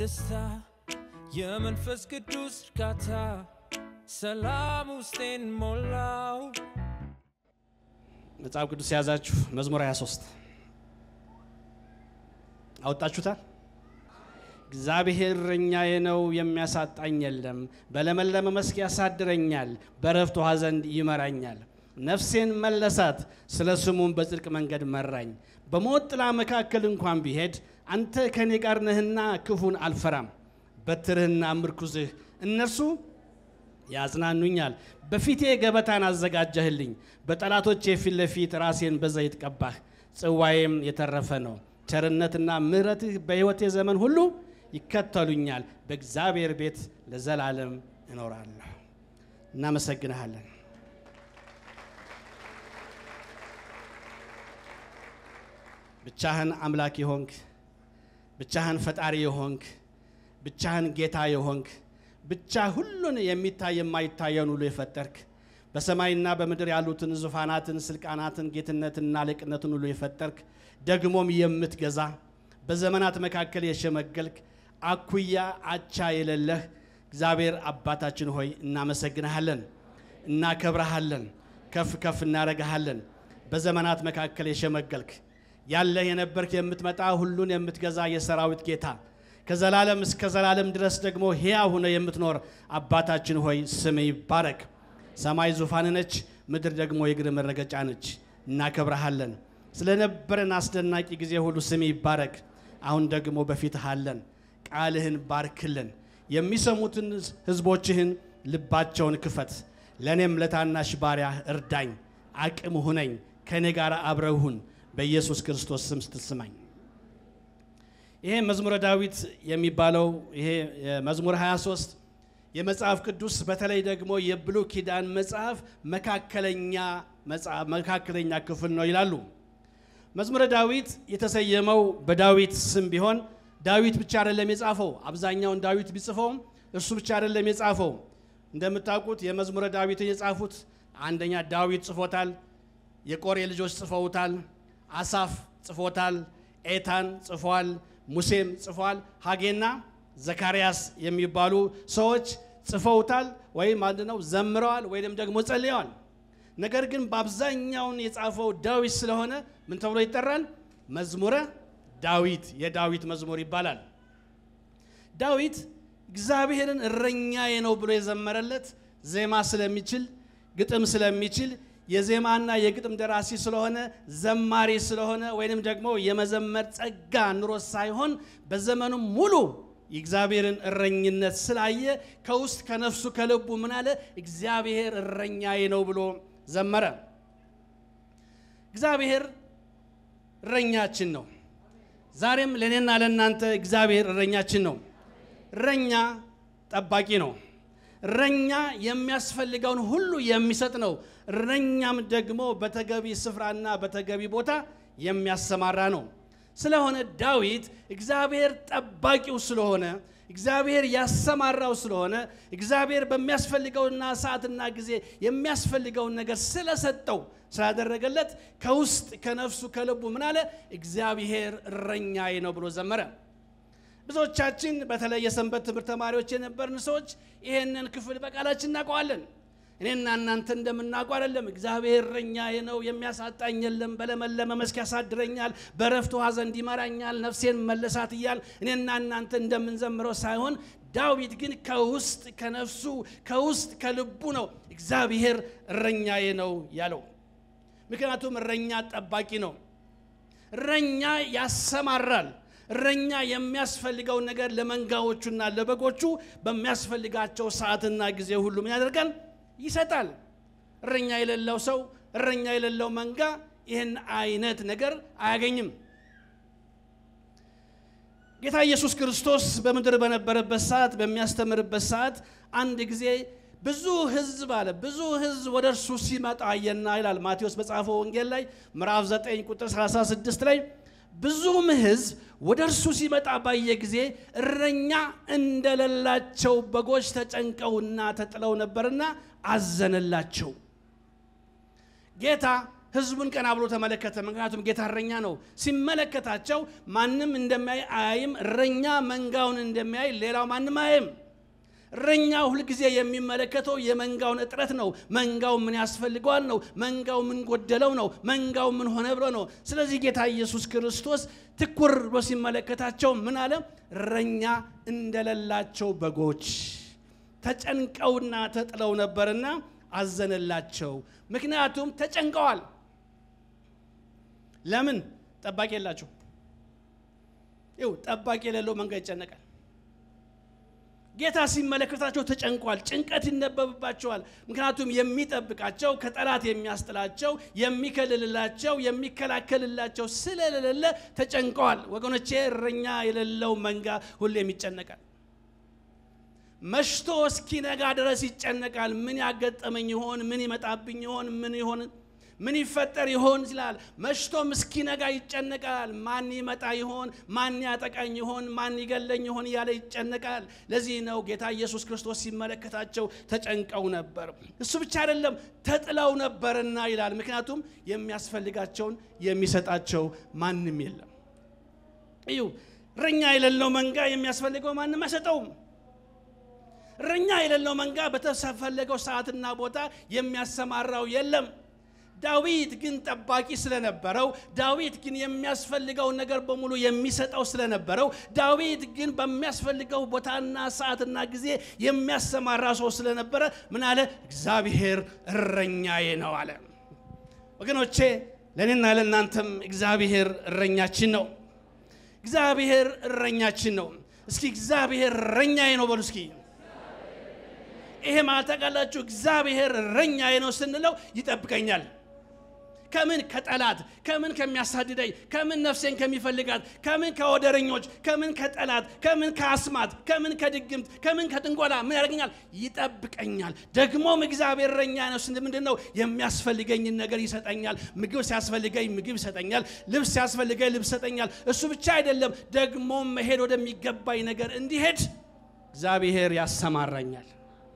ደስታ የመንፈስ ቅዱስ እርካታ ሰላም ውስጤን ሞላው። መጽሐፍ ቅዱስ የያዛችሁ መዝሙር 23 አወጣችሁታል። እግዚአብሔር እረኛዬ ነው የሚያሳጣኝ የለም። በለመለመ መስክ ያሳድረኛል፣ በረፍት ውኃ ዘንድ ይመራኛል። ነፍሴን መለሳት፣ ስለ ስሙም በጽድቅ መንገድ መራኝ። በሞት ጥላ መካከል እንኳን ቢሄድ አንተ ከእኔ ጋር ነህና ክፉን አልፈራም። በትርህና ምርኩዝህ እነርሱ ያጽናኑኛል። በፊቴ ገበታን አዘጋጀህልኝ፣ በጠላቶቼ ፊት ለፊት ራሴን በዘይት ቀባህ። ጽዋዬም የተረፈ ነው። ቸርነትና ምሕረትህ በሕይወቴ ዘመን ሁሉ ይከተሉኛል። በእግዚአብሔር ቤት ለዘላለም እኖራለሁ። እናመሰግንሃለን። ብቻህን አምላክ የሆንክ ብቻህን ፈጣሪ የሆንክ ብቻህን ጌታ የሆንክ ብቻ ሁሉን የሚታይ የማይታየውን ሁሉ የፈጠርክ በሰማይና በምድር ያሉትን ዙፋናትን፣ ስልጣናትን፣ ጌትነትና አለቅነትን ሁሉ የፈጠርክ ደግሞም የምትገዛ በዘመናት መካከል የሸመገልክ አኩያ አቻ የሌለህ እግዚአብሔር አባታችን ሆይ እናመሰግንሃለን፣ እናከብረሃለን፣ ከፍ ከፍ እናረግሃለን። በዘመናት መካከል የሸመገልክ ያለህ የነበርክ የምትመጣ ሁሉን የምትገዛ የሰራዊት ጌታ ከዘላለም እስከ ዘላለም ድረስ ደግሞ ሕያው ሆነ የምትኖር አባታችን ሆይ ስም ይባረክ። ሰማይ ዙፋን ነች፣ ምድር ደግሞ የእግር መረገጫ ነች። እናከብረሃለን። ስለነበረን አስደናቂ ጊዜ ሁሉ ስም ይባረክ። አሁን ደግሞ በፊትህ አለን። ቃልህን ባርክልን። የሚሰሙትን ሕዝቦችህን ልባቸውን ክፈት። ለእኔም ለታናሽ ባሪያ እርዳኝ፣ አቅም ሁነኝ፣ ከእኔ ጋር አብረሁን በኢየሱስ ክርስቶስ ስም ስትስማኝ ይሄ መዝሙረ ዳዊት የሚባለው ይሄ መዝሙር 23 የመጽሐፍ ቅዱስ በተለይ ደግሞ የብሉይ ኪዳን መጽሐፍ መካከለኛ መጽሐፍ መካከለኛ ክፍል ነው ይላሉ። መዝሙረ ዳዊት የተሰየመው በዳዊት ስም ቢሆን ዳዊት ብቻ አይደለም የጻፈው። አብዛኛውን ዳዊት ቢጽፈውም እሱ ብቻ አይደለም የጻፈው። እንደምታውቁት የመዝሙረ ዳዊትን የጻፉት አንደኛ ዳዊት ጽፎታል፣ የቆሬ ልጆች ጽፈውታል፣ አሳፍ ጽፎታል፣ ኤታን ጽፏል፣ ሙሴም ጽፏል፣ ሀጌና ዘካርያስ የሚባሉ ሰዎች ጽፈውታል ወይም አንድ ነው ዘምረዋል ወይም ደግሞ ጸልየዋል። ነገር ግን በአብዛኛውን የጻፈው ዳዊት ስለሆነ ምን ተብሎ ይጠራል? መዝሙረ ዳዊት የዳዊት መዝሙር ይባላል። ዳዊት እግዚአብሔርን እረኛዬ ነው ብሎ የዘመረለት ዜማ ስለሚችል ግጥም ስለሚችል የዜማና የግጥም ደራሲ ስለሆነ ዘማሪ ስለሆነ ወይንም ደግሞ የመዘመር ጸጋ ኑሮት ሳይሆን በዘመኑም ሙሉ የእግዚአብሔርን እረኝነት ስላየ ከውስጥ ከነፍሱ ከልቡ ምን አለ? እግዚአብሔር እረኛዬ ነው ብሎ ዘመረ። እግዚአብሔር እረኛችን ነው። ዛሬም ለእኔና ለእናንተ እግዚአብሔር እረኛችን ነው። እረኛ ጠባቂ ነው። እረኛ የሚያስፈልገውን ሁሉ የሚሰጥ ነው። እረኛም ደግሞ በተገቢ ስፍራና በተገቢ ቦታ የሚያሰማራ ነው። ስለሆነ ዳዊት እግዚአብሔር ጠባቂው ስለሆነ እግዚአብሔር ያሰማራው ስለሆነ እግዚአብሔር በሚያስፈልገውና ሰዓትና ጊዜ የሚያስፈልገውን ነገር ስለሰጠው ስላደረገለት ከውስጥ ከነፍሱ ከልቡ ምን አለ? እግዚአብሔር እረኛዬ ነው ብሎ ዘመረ። ብዙዎቻችን በተለይ የሰንበት ትምህርት ተማሪዎች የነበርን ሰዎች ይሄንን ክፍል በቃላችን እናውቀዋለን። እኔና እናንተ እንደምናውቀው አይደለም። እግዚአብሔር እረኛዬ ነው፣ የሚያሳጣኝ የለም፣ በለመለመ መስክ ያሳድረኛል፣ በረፍት ውኃ ዘንድ ይመራኛል፣ ነፍሴን መለሳት እያል እኔና እናንተ እንደምንዘምረው ሳይሆን ዳዊት ግን ከውስጥ ከነፍሱ ከውስጥ ከልቡ ነው እግዚአብሔር እረኛዬ ነው ያለው። ምክንያቱም እረኛ ጠባቂ ነው። እረኛ ያሰማራል። እረኛ የሚያስፈልገውን ነገር ለመንጋዎቹና ለበጎቹ በሚያስፈልጋቸው ሰዓትና ጊዜ ሁሉ ምን ያደርጋል? ይሰጣል። እረኛ የሌለው ሰው፣ እረኛ የሌለው መንጋ ይህን አይነት ነገር አያገኝም። ጌታ ኢየሱስ ክርስቶስ በምድር በነበረበት ሰዓት በሚያስተምርበት ሰዓት አንድ ጊዜ ብዙ ሕዝብ አለ ብዙ ሕዝብ ወደ እርሱ ሲመጣ አየና ይላል ማቴዎስ በጻፈው ወንጌል ላይ ምዕራፍ 9 ቁጥር 36 ላይ ብዙም ሕዝብ ወደ እርሱ ሲመጣ ባየ ጊዜ እረኛ እንደሌላቸው በጎች ተጨንቀውና ተጥለው ነበርና አዘነላቸው። ጌታ ህዝቡን ቀና ብሎ ተመለከተ። ምክንያቱም ጌታ እረኛ ነው። ሲመለከታቸው ማንም እንደሚያይ አያይም። እረኛ መንጋውን እንደሚያይ ሌላው ማንም አያይም። እረኛ ሁልጊዜ የሚመለከተው የመንጋውን እጥረት ነው። መንጋው ምን ያስፈልገዋል ነው። መንጋው ምን ጎደለው ነው። መንጋው ምን ሆነ ብሎ ነው። ስለዚህ ጌታ ኢየሱስ ክርስቶስ ትኩር ብሎ ሲመለከታቸው ምን አለ? እረኛ እንደሌላቸው በጎች ተጨንቀውና ተጥለው ነበርና አዘነላቸው። ምክንያቱም ተጨንቀዋል። ለምን? ጠባቂ የላቸው። ይው ጠባቂ የሌለው መንጋ ይጨነቃል። ጌታ ሲመለከታቸው ተጨንቋል። ጭንቀት ይነበብባቸዋል። ምክንያቱም የሚጠብቃቸው ከጠላት የሚያስጥላቸው የሚከልልላቸው የሚከላከልላቸው ስለሌለ ተጨንቀዋል። ወገኖቼ እረኛ የሌለው መንጋ ሁሌም ይጨነቃል። መሽቶ እስኪነጋ ድረስ ይጨነቃል። ምን ያጋጠመኝ ይሆን? ምን ይመጣብኝ ይሆን? ምን ይሆን ምን ይፈጠር ይሆን ይላል። መሽቶም እስኪነጋ ይጨነቃል። ማን ይመጣ ይሆን? ማን ያጠቃኝ ይሆን? ማን ይገለኝ ይሆን? እያለ ይጨነቃል። ለዚህ ነው ጌታ ኢየሱስ ክርስቶስ ሲመለከታቸው ተጨንቀው ነበር። እሱ ብቻ አይደለም ተጥለው ነበርና ይላል። ምክንያቱም የሚያስፈልጋቸውን የሚሰጣቸው ማንም የለም። እዩ እረኛ የሌለው መንጋ የሚያስፈልገው ማንም አይሰጠውም። እረኛ የሌለው መንጋ በተፈለገው ሰዓትና ቦታ የሚያሰማራው የለም። ዳዊት ግን ጠባቂ ስለነበረው፣ ዳዊት ግን የሚያስፈልገውን ነገር በሙሉ የሚሰጠው ስለነበረው፣ ዳዊት ግን በሚያስፈልገው ቦታና ሰዓትና ጊዜ የሚያሰማራ ሰው ስለነበረ ምን አለ? እግዚአብሔር እረኛዬ ነው አለ። ወገኖቼ ለእኔና ለእናንተም እግዚአብሔር እረኛችን ነው። እግዚአብሔር እረኛችን ነው። እስኪ እግዚአብሔር እረኛዬ ነው በሉ እስኪ ይሄ ማለት ታውቃላችሁ፣ እግዚአብሔር እረኛዬ ነው ስንለው ይጠብቀኛል። ከምን ከጠላት፣ ከምን ከሚያሳድደኝ፣ ከምን ነፍሴን ከሚፈልጋት፣ ከምን ከወደረኞች፣ ከምን ከጠላት፣ ከምን ከአስማት፣ ከምን ከድግምት፣ ከምን ከጥንቆላ ምን ያደርገኛል? ይጠብቀኛል። ደግሞም እግዚአብሔር እረኛ ነው ስንል ምንድን ነው? የሚያስፈልገኝን ነገር ይሰጠኛል። ምግብ ሲያስፈልገኝ ምግብ ይሰጠኛል። ልብስ ሲያስፈልገኝ ልብስ ይሰጠኛል። እሱ ብቻ አይደለም፣ ደግሞም መሄድ ወደሚገባኝ ነገር እንዲሄድ እግዚአብሔር ያሰማራኛል።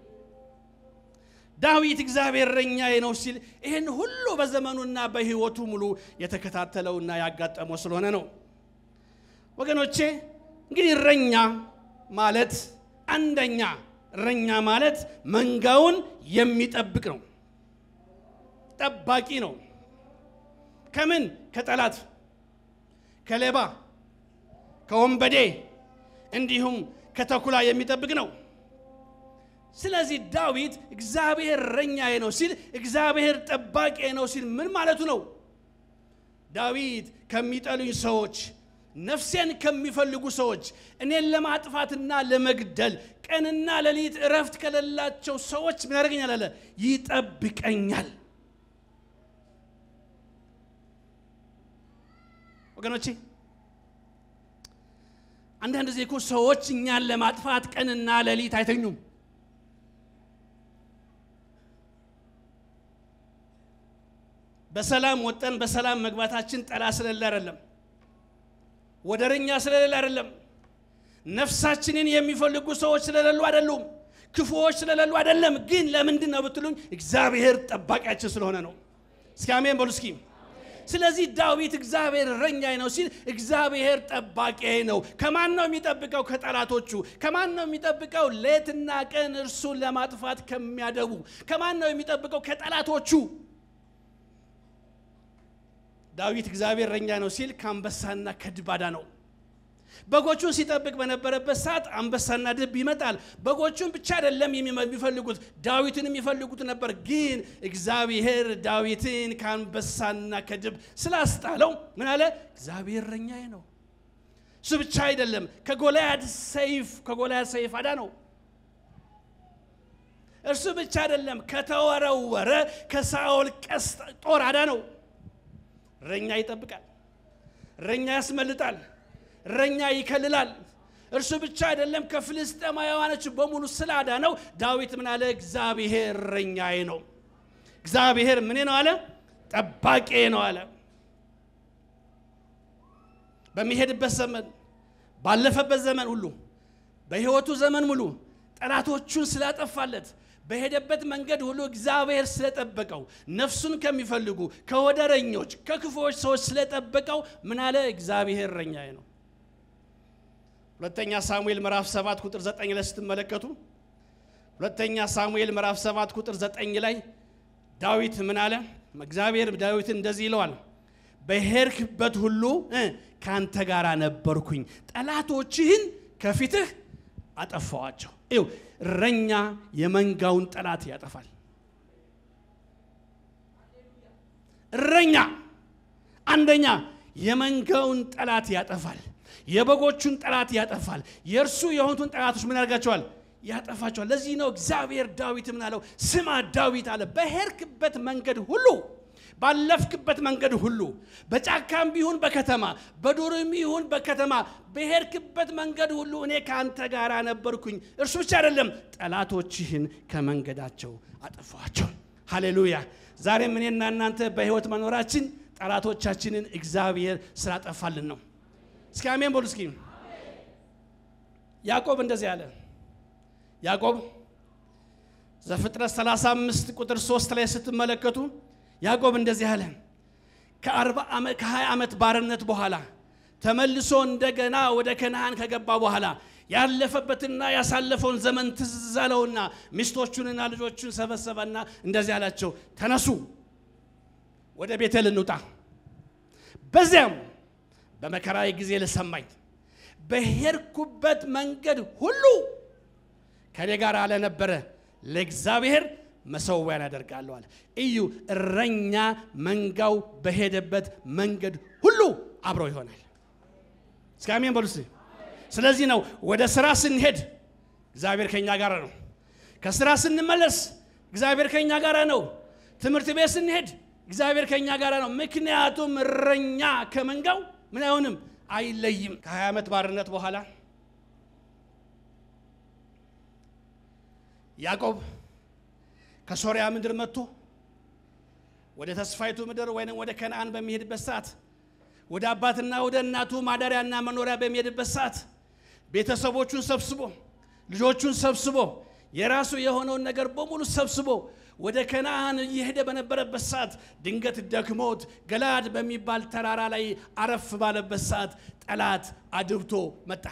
ዳዊት እግዚአብሔር እረኛዬ ነው ሲል ይህን ሁሉ በዘመኑና በሕይወቱ ሙሉ የተከታተለውና ያጋጠመው ስለሆነ ነው። ወገኖቼ እንግዲህ እረኛ ማለት አንደኛ እረኛ ማለት መንጋውን የሚጠብቅ ነው፣ ጠባቂ ነው። ከምን ከጠላት፣ ከሌባ፣ ከወንበዴ እንዲሁም ከተኩላ የሚጠብቅ ነው። ስለዚህ ዳዊት እግዚአብሔር እረኛዬ ነው ሲል እግዚአብሔር ጠባቂዬ ነው ሲል ምን ማለቱ ነው? ዳዊት ከሚጠሉኝ ሰዎች፣ ነፍሴን ከሚፈልጉ ሰዎች፣ እኔን ለማጥፋትና ለመግደል ቀንና ሌሊት እረፍት ከሌላቸው ሰዎች ምን ያደርገኛል አለ? ይጠብቀኛል። ወገኖቼ አንዳንድ ጊዜ እኮ ሰዎች እኛን ለማጥፋት ቀንና ሌሊት አይተኙም። በሰላም ወጠን በሰላም መግባታችን ጠላት ስለሌለ አይደለም፣ ወደረኛ ስለሌለ አይደለም፣ ነፍሳችንን የሚፈልጉ ሰዎች ስለሌሉ አይደሉም፣ ክፉዎች ስለሌሉ አይደለም። ግን ለምንድን ነው ብትሉኝ እግዚአብሔር ጠባቂያችን ስለሆነ ነው። እስኪ አሜን በሉ እስኪ። ስለዚህ ዳዊት እግዚአብሔር እረኛዬ ነው ሲል እግዚአብሔር ጠባቂዬ ነው። ከማን ነው የሚጠብቀው? ከጠላቶቹ። ከማን ነው የሚጠብቀው? ሌትና ቀን እርሱን ለማጥፋት ከሚያደቡ። ከማን ነው የሚጠብቀው? ከጠላቶቹ። ዳዊት እግዚአብሔር እረኛ ነው ሲል ከአንበሳና ከድባዳ ነው። በጎቹን ሲጠብቅ በነበረበት ሰዓት አንበሳና ድብ ይመጣል። በጎቹን ብቻ አይደለም የሚፈልጉት ዳዊትን የሚፈልጉት ነበር። ግን እግዚአብሔር ዳዊትን ከአንበሳና ከድብ ስላስጣለው ምን አለ? እግዚአብሔር እረኛዬ ነው። እሱ ብቻ አይደለም፣ ከጎልያድ ሰይፍ ከጎልያድ ሰይፍ አዳ ነው። እርሱ ብቻ አይደለም፣ ከተወረወረ ከሳኦል ቀስት ጦር አዳ ነው። እረኛ ይጠብቃል። እረኛ ያስመልጣል። እረኛ ይከልላል። እርሱ ብቻ አይደለም ከፍልስጤማውያኖች በሙሉ ስላዳነው ዳዊት ምን አለ? እግዚአብሔር እረኛዬ ነው። እግዚአብሔር ምን ነው አለ? ጠባቄ ነው አለ። በሚሄድበት ዘመን ባለፈበት ዘመን ሁሉ በሕይወቱ ዘመን ሙሉ ጠላቶቹን ስላጠፋለት በሄደበት መንገድ ሁሉ እግዚአብሔር ስለጠበቀው ነፍሱን ከሚፈልጉ ከወደረኞች ከክፉዎች ሰዎች ስለጠበቀው ምን አለ እግዚአብሔር እረኛዬ ነው ሁለተኛ ሳሙኤል ምዕራፍ 7 ቁጥር 9 ላይ ስትመለከቱ ሁለተኛ ሳሙኤል ምዕራፍ 7 ቁጥር 9 ላይ ዳዊት ምን አለ እግዚአብሔር ዳዊትን እንደዚህ ይለዋል በሄድክበት ሁሉ እ ካንተ ጋር ነበርኩኝ ጠላቶችህን ከፊትህ አጠፋዋቸው ይው እረኛ የመንጋውን ጠላት ያጠፋል እረኛ አንደኛ የመንጋውን ጠላት ያጠፋል የበጎቹን ጠላት ያጠፋል የእርሱ የሆኑትን ጠላቶች ምን ያደርጋቸዋል ያጠፋቸዋል ለዚህ ነው እግዚአብሔር ዳዊት ምን አለው ስማ ዳዊት አለ በሄድክበት መንገድ ሁሉ ባለፍክበት መንገድ ሁሉ በጫካም ቢሆን በከተማ በዱርም ይሁን በከተማ በሄድክበት መንገድ ሁሉ እኔ ከአንተ ጋር ነበርኩኝ እርሱ ብቻ አይደለም ጠላቶችህን ከመንገዳቸው አጠፋቸው ሃሌሉያ ዛሬም እኔና እናንተ በህይወት መኖራችን ጠላቶቻችንን እግዚአብሔር ስላጠፋልን ነው እስኪ አሜን በሉ እስኪ ያዕቆብ እንደዚህ አለ ያዕቆብ ዘፍጥረት 35 ቁጥር 3 ላይ ስትመለከቱ ያዕቆብ እንደዚህ አለ ከ20 ዓመት ባርነት በኋላ ተመልሶ እንደገና ወደ ከነአን ከገባ በኋላ ያለፈበትና ያሳለፈውን ዘመን ትዝ አለውና ሚስቶቹንና ልጆቹን ሰበሰበና እንደዚህ አላቸው ተነሱ ወደ ቤቴል እንውጣ በዚያም በመከራዊ ጊዜ ለሰማኝ በሄድኩበት መንገድ ሁሉ ከኔ ጋር አለነበረ ለእግዚአብሔር መሰዊያን ያደርጋለዋል እዩ እረኛ መንጋው በሄደበት መንገድ ሁሉ አብረው ይሆናል እስከ አሜን በሉ እስቲ። ስለዚህ ነው ወደ ስራ ስንሄድ እግዚአብሔር ከኛ ጋር ነው ከስራ ስንመለስ እግዚአብሔር ከኛ ጋር ነው ትምህርት ቤት ስንሄድ እግዚአብሔር ከኛ ጋር ነው ምክንያቱም እረኛ ከመንጋው ምን አይሆንም አይለይም ከ20 ዓመት ባርነት በኋላ ያዕቆብ ከሶሪያ ምድር መጥቶ ወደ ተስፋይቱ ምድር ወይም ወደ ከነአን በሚሄድበት ሰዓት ወደ አባትና ወደ እናቱ ማደሪያና መኖሪያ በሚሄድበት ሰዓት ቤተሰቦቹን ሰብስቦ ልጆቹን ሰብስቦ የራሱ የሆነውን ነገር በሙሉ ሰብስቦ ወደ ከነአን እየሄደ በነበረበት ሰዓት ድንገት ደክሞት ገላድ በሚባል ተራራ ላይ አረፍ ባለበት ሰዓት ጠላት አድብቶ መጣ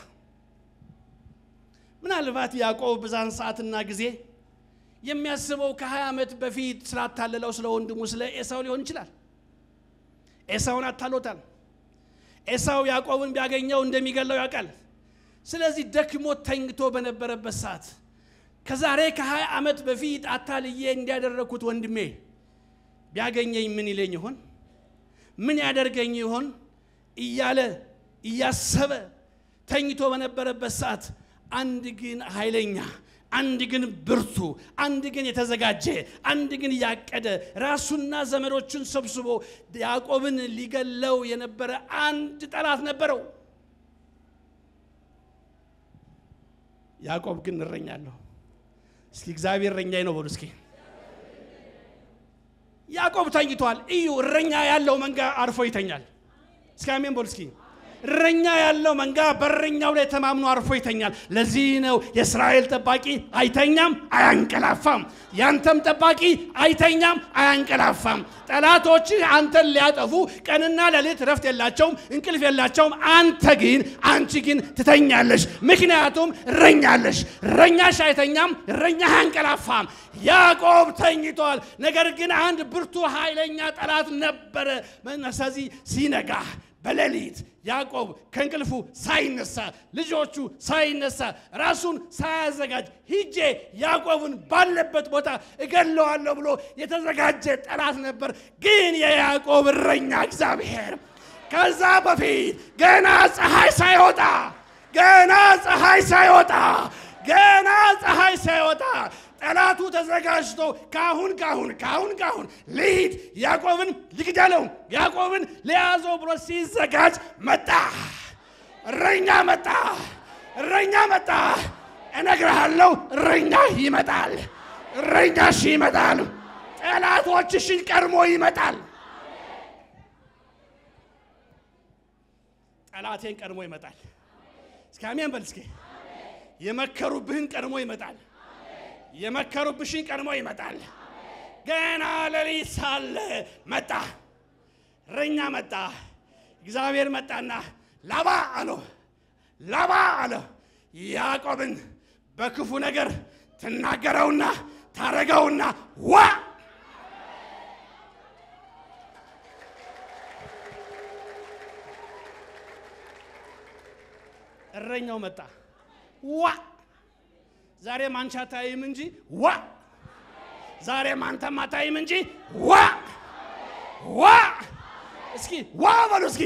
ምናልባት ያዕቆብ በዛን ሰዓትና ጊዜ የሚያስበው ከ20 ዓመት በፊት ስላታለለው ስለ ወንድሙ ስለ ኤሳው ሊሆን ይችላል ኤሳውን አታሎታል ኤሳው ያዕቆብን ቢያገኘው እንደሚገለው ያውቃል ስለዚህ ደክሞ ተኝቶ በነበረበት ሰዓት ከዛሬ ከ20 ዓመት በፊት አታልዬ እንዲያደረግኩት ወንድሜ ቢያገኘኝ ምን ይለኝ ይሆን ምን ያደርገኝ ይሆን እያለ እያሰበ ተኝቶ በነበረበት ሰዓት አንድ ግን ኃይለኛ አንድ ግን ብርቱ አንድ ግን የተዘጋጀ አንድ ግን ያቀደ ራሱና ዘመዶቹን ሰብስቦ ያዕቆብን ሊገለው የነበረ አንድ ጠላት ነበረው ያዕቆብ ግን እረኛለሁ እስኪ እግዚአብሔር እረኛዬ ነው በሉ እስኪ ያዕቆብ ተኝቷል እዩ እረኛ ያለው መንጋ አርፎ ይተኛል እስኪ አሜን በሉ እስኪ እረኛ ያለው መንጋ በእረኛው ላይ ተማምኖ አርፎ ይተኛል ለዚህ ነው የእስራኤል ጠባቂ አይተኛም አያንቀላፋም ያንተም ጠባቂ አይተኛም አያንቀላፋም ጠላቶችህ አንተን ሊያጠፉ ቀንና ሌሊት ረፍት የላቸውም እንቅልፍ የላቸውም አንተ ግን አንቺ ግን ትተኛለሽ ምክንያቱም እረኛለሽ እረኛሽ አይተኛም እረኛ አያንቀላፋም ያዕቆብ ተኝቷል ነገር ግን አንድ ብርቱ ኃይለኛ ጠላት ነበረ ስለዚህ ሲነጋ በሌሊት ያዕቆብ ከእንቅልፉ ሳይነሳ ልጆቹ ሳይነሳ ራሱን ሳያዘጋጅ ሂጄ ያዕቆብን ባለበት ቦታ እገለዋለሁ ብሎ የተዘጋጀ ጠላት ነበር ግን የያዕቆብ እረኛ እግዚአብሔር ከዛ በፊት ገና ፀሐይ ሳይወጣ ገና ፀሐይ ሳይወጣ ገና ፀሐይ ሳይወጣ ጠላቱ ተዘጋጅቶ ካሁን ካሁን ካሁን ካሁን ልሂድ ያዕቆብን ልግደለው ያዕቆብን ለያዘው ብሎ ሲዘጋጅ መጣ እረኛ መጣ እረኛ መጣ እነግርሃለሁ እረኛ ይመጣል እረኛሽ ይመጣል ጠላቶችሽን ቀድሞ ይመጣል ጠላቴን ቀድሞ ይመጣል እስኪ አሜን በል እስኪ የመከሩብህን ቀድሞ ይመጣል። የመከሩብሽን ቀድሞ ይመጣል። ገና ሌሊት ሳለ መጣ፣ እረኛ መጣ። እግዚአብሔር መጣና ላባ አለው፣ ላባ አለው ያዕቆብን በክፉ ነገር ትናገረውና ታረገውና ዋ እረኛው መጣ ዋ ዛሬም አንቺ አታይም እንጂ ዋ ዛሬም አንተም አታይም እንጂ ዋ ዋ እስኪ ዋ በሉ እስኪ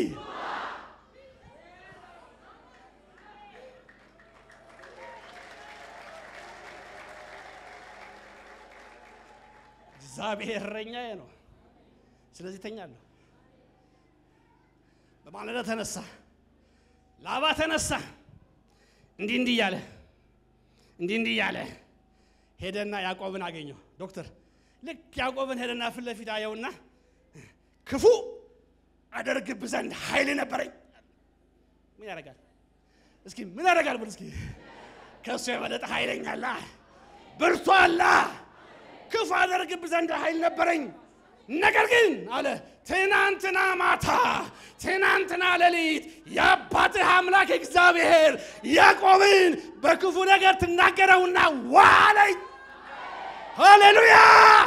እግዚአብሔር እረኛዬ ነው። ስለዚህ ተኛለሁ። በማለዳ ተነሳ፣ ላባ ተነሳ። እንዲህ እንዲህ እያለ እንዲህ እንዲህ እያለ ሄደና ያዕቆብን አገኘው። ዶክተር ልክ ያዕቆብን ሄደና ፊት ለፊት አየውና ክፉ አደርግብህ ዘንድ ኃይል ነበረኝ። ምን ያደርጋል? እስኪ ምን ያደርጋል? ብል እስኪ ከእሱ የበለጠ ኃይለኛላ ብርቱ አላ ክፉ አደርግብህ ዘንድ ኃይል ነበረኝ። ነገር ግን አለ ትናንትና ማታ ትናንትና ሌሊት የአባትህ አምላክ እግዚአብሔር ያዕቆብን በክፉ ነገር ትናገረውና ዋለኝ። ሃሌሉያ!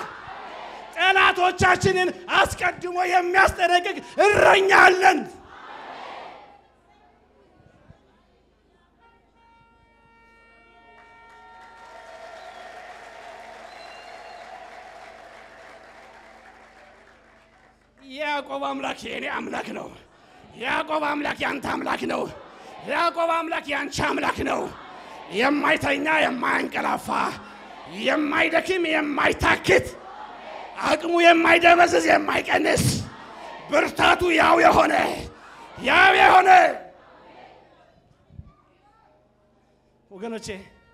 ጠላቶቻችንን አስቀድሞ የሚያስጠነቅቅ እረኛ አለን። የያዕቆብ አምላክ የእኔ አምላክ ነው። የያዕቆብ አምላክ ያንተ አምላክ ነው። የያዕቆብ አምላክ ያንቺ አምላክ ነው። የማይተኛ የማያንቀላፋ፣ የማይደክም የማይታክት፣ አቅሙ የማይደበዝዝ የማይቀንስ፣ ብርታቱ ያው የሆነ ያው የሆነ ወገኖቼ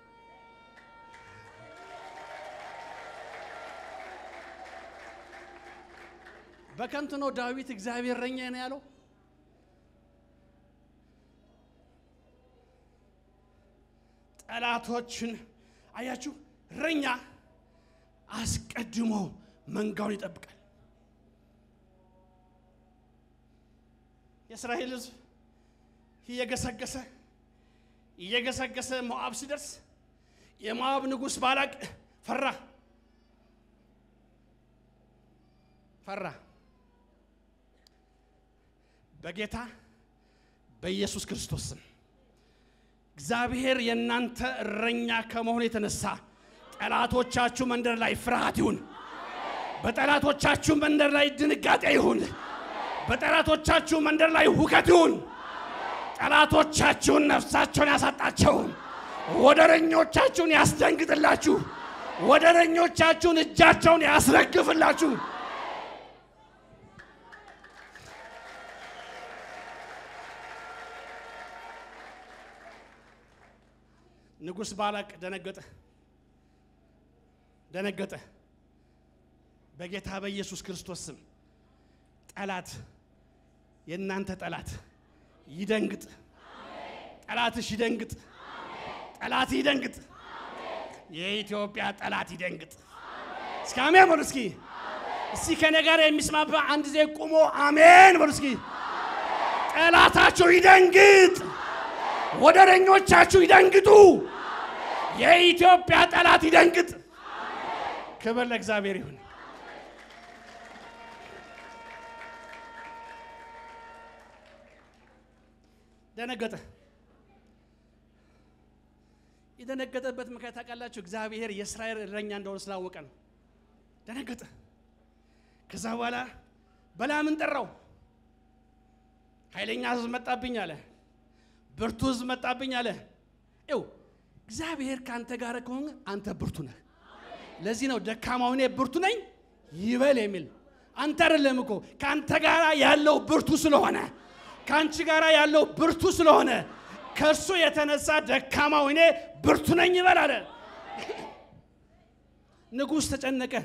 በከንቱ ነው ዳዊት እግዚአብሔር እረኛዬ ነው ያለው። ጠላቶችን አያችሁ፣ እረኛ አስቀድሞ መንጋውን ይጠብቃል። የእስራኤል ሕዝብ እየገሰገሰ እየገሰገሰ ሞዓብ ሲደርስ የሞዓብ ንጉሥ ባላቅ ፈራ ፈራ። በጌታ በኢየሱስ ክርስቶስ ስም እግዚአብሔር የእናንተ እረኛ ከመሆኑ የተነሳ ጠላቶቻችሁ መንደር ላይ ፍርሃት ይሁን። በጠላቶቻችሁ መንደር ላይ ድንጋጤ ይሁን። በጠላቶቻችሁ መንደር ላይ ሁከት ይሁን። ጠላቶቻችሁን ነፍሳቸውን ያሳጣቸው፣ ወደረኞቻችሁን ያስደንግጥላችሁ፣ ወደረኞቻችሁን እጃቸውን ያስረግፍላችሁ። ንጉሥ ባላቅ ደነገጠ ደነገጠ። በጌታ በኢየሱስ ክርስቶስ ስም ጠላት የእናንተ ጠላት ይደንግጥ፣ ጠላትሽ ይደንግጥ፣ ጠላት ይደንግጥ፣ የኢትዮጵያ ጠላት ይደንግጥ። እስኪ አሜን በሉ እስኪ እስኪ ከኔ ጋር የሚስማማ አንድ ጊዜ ቁሞ አሜን በሉ እስኪ። ጠላታችሁ ይደንግጥ፣ ወደረኞቻችሁ ይደንግጡ፣ የኢትዮጵያ ጠላት ይደንግጥ። ክብር ለእግዚአብሔር ይሁን። ደነገጠ። የደነገጠበት ምክንያት ታውቃላችሁ? እግዚአብሔር የእስራኤል እረኛ እንደሆነ ስላወቀ ነው። ደነገጠ። ከዛ በኋላ በላምን ጠራው። ኃይለኛ ሕዝብ መጣብኝ አለ። ብርቱ ሕዝብ መጣብኝ አለ። ይው እግዚአብሔር ከአንተ ጋር ከሆነ አንተ ብርቱ ነህ። ለዚህ ነው ደካማው እኔ ብርቱ ነኝ ይበል የሚል አንተ አይደለም እኮ ከአንተ ጋር ያለው ብርቱ ስለሆነ ከአንቺ ጋር ያለው ብርቱ ስለሆነ ከእሱ የተነሳ ደካማው እኔ ብርቱ ነኝ ይበል አለ። ንጉሥ ተጨነቀ።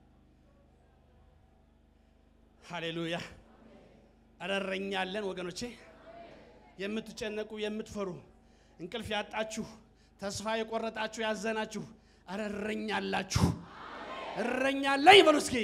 ሃሌሉያ! ኧረ እረኛ አለን ወገኖቼ። የምትጨነቁ የምትፈሩ እንቅልፍ ያጣችሁ ተስፋ የቆረጣችሁ ያዘናችሁ፣ አረ እረኛ አላችሁ። እረኛ አለኝ በሉ እስኪ።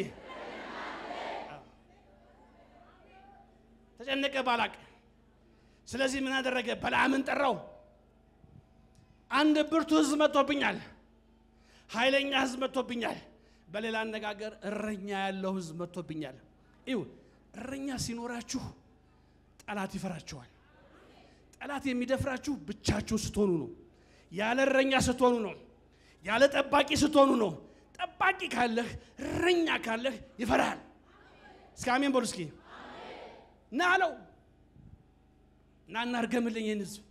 ተጨነቀ ባላቅ። ስለዚህ ምን አደረገ? በለዓምን ጠራው። አንድ ብርቱ ህዝብ መጥቶብኛል፣ ኃይለኛ ህዝብ መጥቶብኛል። በሌላ አነጋገር እረኛ ያለው ህዝብ መጥቶብኛል። ይው እረኛ ሲኖራችሁ ጠላት ይፈራችኋል። ጠላት የሚደፍራችሁ ብቻችሁ ስትሆኑ ነው። ያለ እረኛ ስትሆኑ ነው። ያለ ጠባቂ ስትሆኑ ነው። ጠባቂ ካለህ እረኛ ካለህ ይፈራሃል። እስኪ አሜን በሉ እስኪ። ና አለው ና እናርገምልኝ ይህን ህዝብ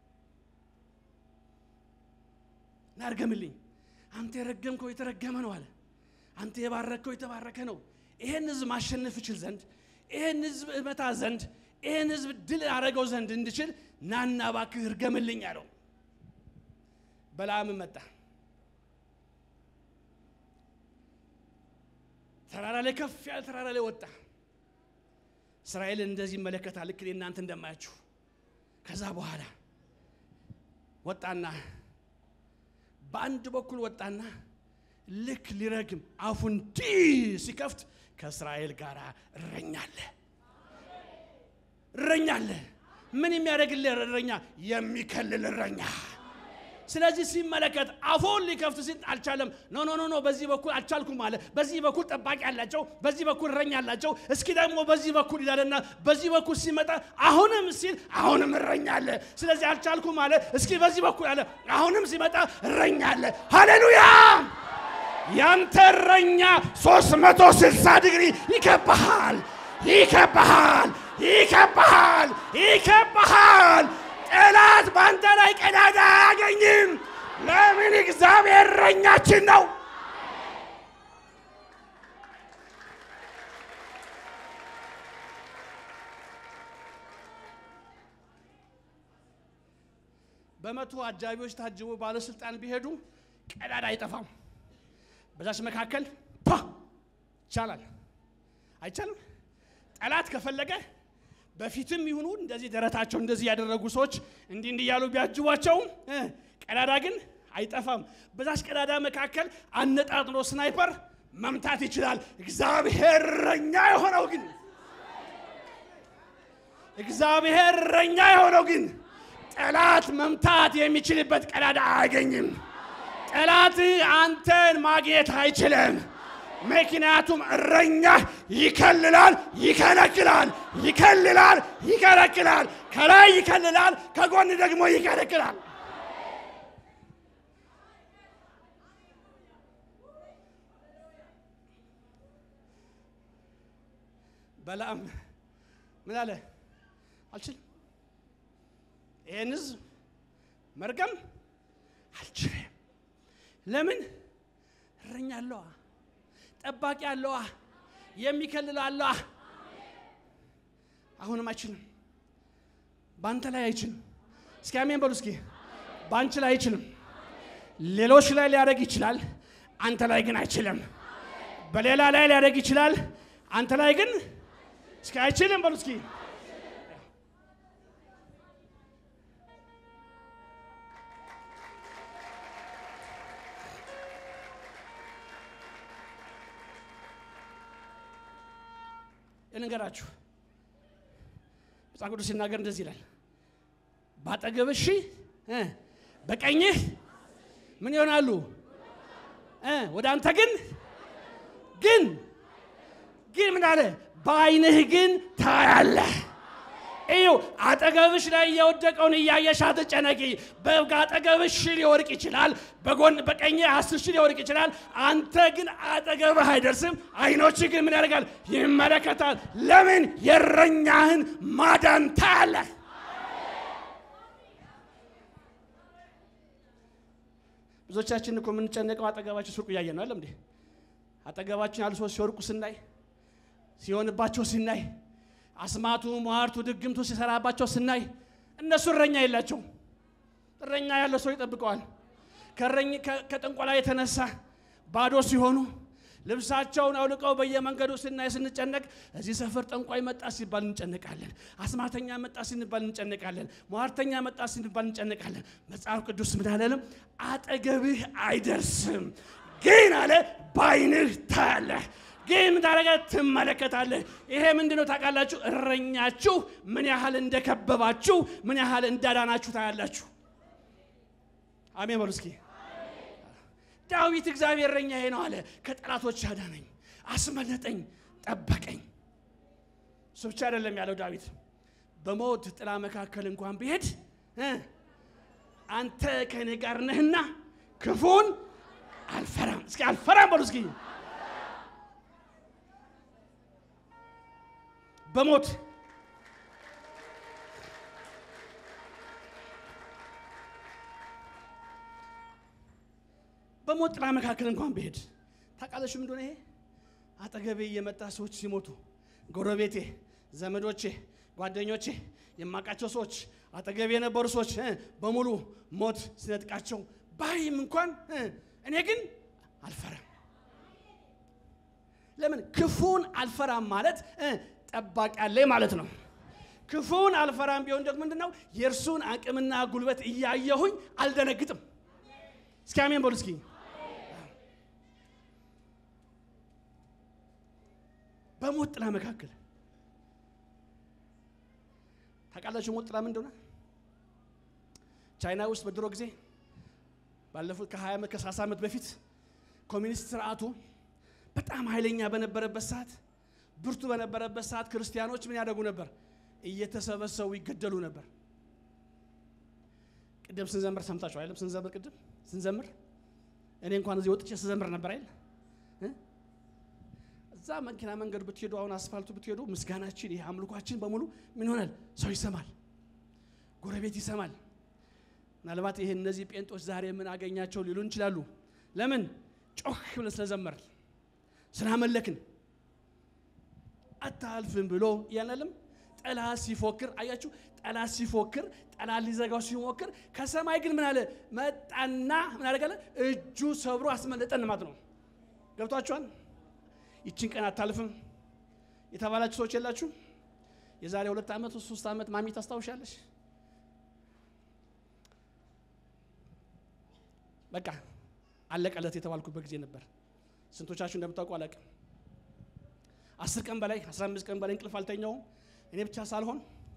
እናርገምልኝ። አንተ የረገምከው የተረገመ ነው አለ። አንተ የባረከው የተባረከ ነው። ይሄን ህዝብ ማሸነፍ እችል ዘንድ ይሄን ህዝብ እመታ ዘንድ ይሄን ህዝብ ድል አረገው ዘንድ እንድችል ናና እባክህ እርገምልኝ አለው። በለዓም መጣ። ተራራ ላይ ከፍ ያለ ተራራ ላይ ወጣ። እስራኤልን እንደዚህ ይመለከታል፣ ልክ እኔ እናንተ እንደማያችሁ። ከዛ በኋላ ወጣና በአንድ በኩል ወጣና ልክ ሊረግም አፉ እንዲህ ሲከፍት ከእስራኤል ጋር እረኛ አለ። እረኛ አለ። ምን የሚያደርግልህ እረኛ? የሚከልል እረኛ። ስለዚህ ሲመለከት አፉን ሊከፍት ሲል አልቻለም። ኖ ኖ ኖ ኖ በዚህ በኩል አልቻልኩም አለ። በዚህ በኩል ጠባቂ አላቸው፣ በዚህ በኩል እረኛ አላቸው። እስኪ ደግሞ በዚህ በኩል ይላልና በዚህ በኩል ሲመጣ አሁንም ሲል አሁንም እረኛ አለ። ስለዚህ አልቻልኩም አለ። እስኪ በዚህ በኩል አለ። አሁንም ሲመጣ እረኛ አለ። ሃሌሉያ! ያንተ እረኛ 360 ዲግሪ ይከባሃል፣ ይከባሃል፣ ይከባሃል፣ ይከባሃል። ጠላት በአንተ ላይ ቀዳዳ አያገኝም። ለምን? እግዚአብሔር እረኛችን ነው። በመቶ አጃቢዎች ታጅቦ ባለስልጣን ቢሄዱ ቀዳዳ አይጠፋም። በዛች መካከል ፓ ይቻላል አይቻልም። ጠላት ከፈለገ በፊትም ይሁኑ እንደዚህ ደረታቸው እንደዚህ ያደረጉ ሰዎች እንዲህ እንዲህ እያሉ ቢያጅቧቸው ቀዳዳ ግን አይጠፋም። በዛች ቀዳዳ መካከል አነጣጥሎ ስናይፐር መምታት ይችላል። እግዚአብሔር እረኛ የሆነው ግን እግዚአብሔር እረኛ የሆነው ግን ጠላት መምታት የሚችልበት ቀዳዳ አያገኝም። ጠላት አንተን ማግኘት አይችልም። ምክንያቱም እረኛ ይከልላል፣ ይከለክላል፣ ይከልላል፣ ይከለክላል። ከላይ ይከልላል፣ ከጎን ደግሞ ይከለክላል። በለዓም ምን አለ? አልችልም፣ ይህን ህዝብ መርገም አልችልም። ለምን? እረኛ አለዋ ጠባቂ አለዋ፣ የሚከልል አለዋ። አሁንም አይችልም፣ በአንተ ላይ አይችልም። እስኪ አሜን በሉ እስኪ። በአንቺ ላይ አይችልም። ሌሎች ላይ ሊያደርግ ይችላል፣ አንተ ላይ ግን አይችልም። በሌላ ላይ ሊያደርግ ይችላል፣ አንተ ላይ ግን እስኪ አይችልም በሉ እስኪ። ልንገራችሁ መጽሐፍ ቅዱስ ሲናገር እንደዚህ ይላል፣ ባጠገብህ ሺህ በቀኝህ ምን ይሆናሉ? ወደ አንተ ግን ግን ግን ምን አለ? በዓይንህ ግን ታያለህ። እዩ አጠገብሽ ላይ የወደቀውን እያየሽ አትጨነቂ። በአጠገብሽ ሺህ ሊወድቅ ይችላል፣ በጎን በቀኝ አስር ሺህ ሊወድቅ ይችላል። አንተ ግን አጠገብህ አይደርስም። አይኖች ግን ምን ያደርጋል? ይመለከታል። ለምን? የእረኛህን ማዳን ታያለህ። ብዙዎቻችን እኮ የምንጨነቀው አጠገባችን ሱቅ እያየ ነው። አለም እንዴ አጠገባችን ያሉ ሰዎች ሲወድቁ ስናይ፣ ሲሆንባቸው ስናይ አስማቱ፣ ሟርቱ፣ ድግምቱ ሲሰራባቸው ስናይ እነሱ እረኛ የላቸውም። እረኛ ያለው ሰው ይጠብቀዋል። ከጥንቆላ የተነሳ ባዶ ሲሆኑ፣ ልብሳቸውን አውልቀው በየመንገዱ ስናይ ስንጨነቅ፣ እዚህ ሰፈር ጠንቋይ መጣ ሲባል እንጨነቃለን። አስማተኛ መጣ ሲባል እንጨነቃለን። ሟርተኛ መጣ ሲባል እንጨነቃለን። መጽሐፍ ቅዱስ ምን አለንም? አጠገብህ አይደርስም፣ ግን አለ ባይንህ ታያለህ። ግን ምን ታደርጋለህ? ትመለከታለህ። ይሄ ምንድን ነው ታውቃላችሁ? እረኛችሁ ምን ያህል እንደከበባችሁ፣ ምን ያህል እንዳዳናችሁ ታያላችሁ። አሜን በሉ እስኪ። ዳዊት እግዚአብሔር እረኛዬ ነው አለ። ከጠላቶች ያዳነኝ፣ አስመለጠኝ፣ ጠበቀኝ። እሱ ብቻ አይደለም ያለው ዳዊት በሞት ጥላ መካከል እንኳን ብሄድ እ አንተ ከእኔ ጋር ነህና ክፉን አልፈራም። እስኪ አልፈራም በሉ እስኪ። በሞት በሞት ጥላ መካከል እንኳን ብሄድ ታውቃለሽ ምን እንደሆነ ይሄ አጠገቤ እየመጣ ሰዎች ሲሞቱ ጎረቤቴ፣ ዘመዶቼ፣ ጓደኞቼ፣ የማውቃቸው ሰዎች አጠገቤ የነበሩ ሰዎች እ በሙሉ ሞት ሲነጥቃቸው ባይም እንኳን እ እኔ ግን አልፈራም። ለምን ክፉን አልፈራም ማለት እ ጠባቂ አለኝ ማለት ነው። ክፉን አልፈራም ቢሆን ደግሞ ምንድን ነው የእርሱን አቅምና ጉልበት እያየሁኝ አልደነግጥም። እስኪ አሜን በሉ እስኪ። በሞት ጥላ መካከል ታውቃላችሁ ሞት ጥላ ምን እንደሆነ? ቻይና ውስጥ በድሮ ጊዜ ባለፉት ከ20 ዓመት ከ30 ዓመት በፊት ኮሚኒስት ስርዓቱ በጣም ኃይለኛ በነበረበት ሰዓት ብርቱ በነበረበት ሰዓት ክርስቲያኖች ምን ያደርጉ ነበር? እየተሰበሰቡ ይገደሉ ነበር። ቅድም ስንዘምር ሰምታችሁ አይደለም? ስንዘምር ቅድም ስንዘምር እኔ እንኳን እዚህ ወጥቼ ስዘምር ነበር አይደል? እዛ መኪና መንገድ ብትሄዱ አሁን አስፋልቱ ብትሄዱ ምስጋናችን ይሄ አምልኳችን በሙሉ ምን ይሆናል? ሰው ይሰማል፣ ጎረቤት ይሰማል። ምናልባት ይሄ እነዚህ ጴንጦች ዛሬ ምን አገኛቸው ሊሉን ይችላሉ። ለምን ጮህ ብለን ስለዘመርን ስላመለክን አታልፍም ብሎ እያልናለም ጠላት ሲፎክር አያችሁ፣ ጠላት ሲፎክር ጠላት ሊዘጋው ሲሞክር ከሰማይ ግን ምን አለ መጣና ምን አደረጋለ? እጁ ሰብሮ አስመለጠን ማለት ነው። ገብቷችኋል? ይችን ቀን አታልፍም የተባላችሁ ሰዎች የላችሁ? የዛሬ ሁለት ዓመት ሶስት ዓመት ማሚ ታስታውሻለሽ? በቃ አለቀለት የተባልኩበት ጊዜ ነበር። ስንቶቻችሁ እንደምታውቁ አላውቅም። አስር ቀን በላይ አስራ አምስት ቀን በላይ እንቅልፍ አልተኛውም። እኔ ብቻ ሳልሆን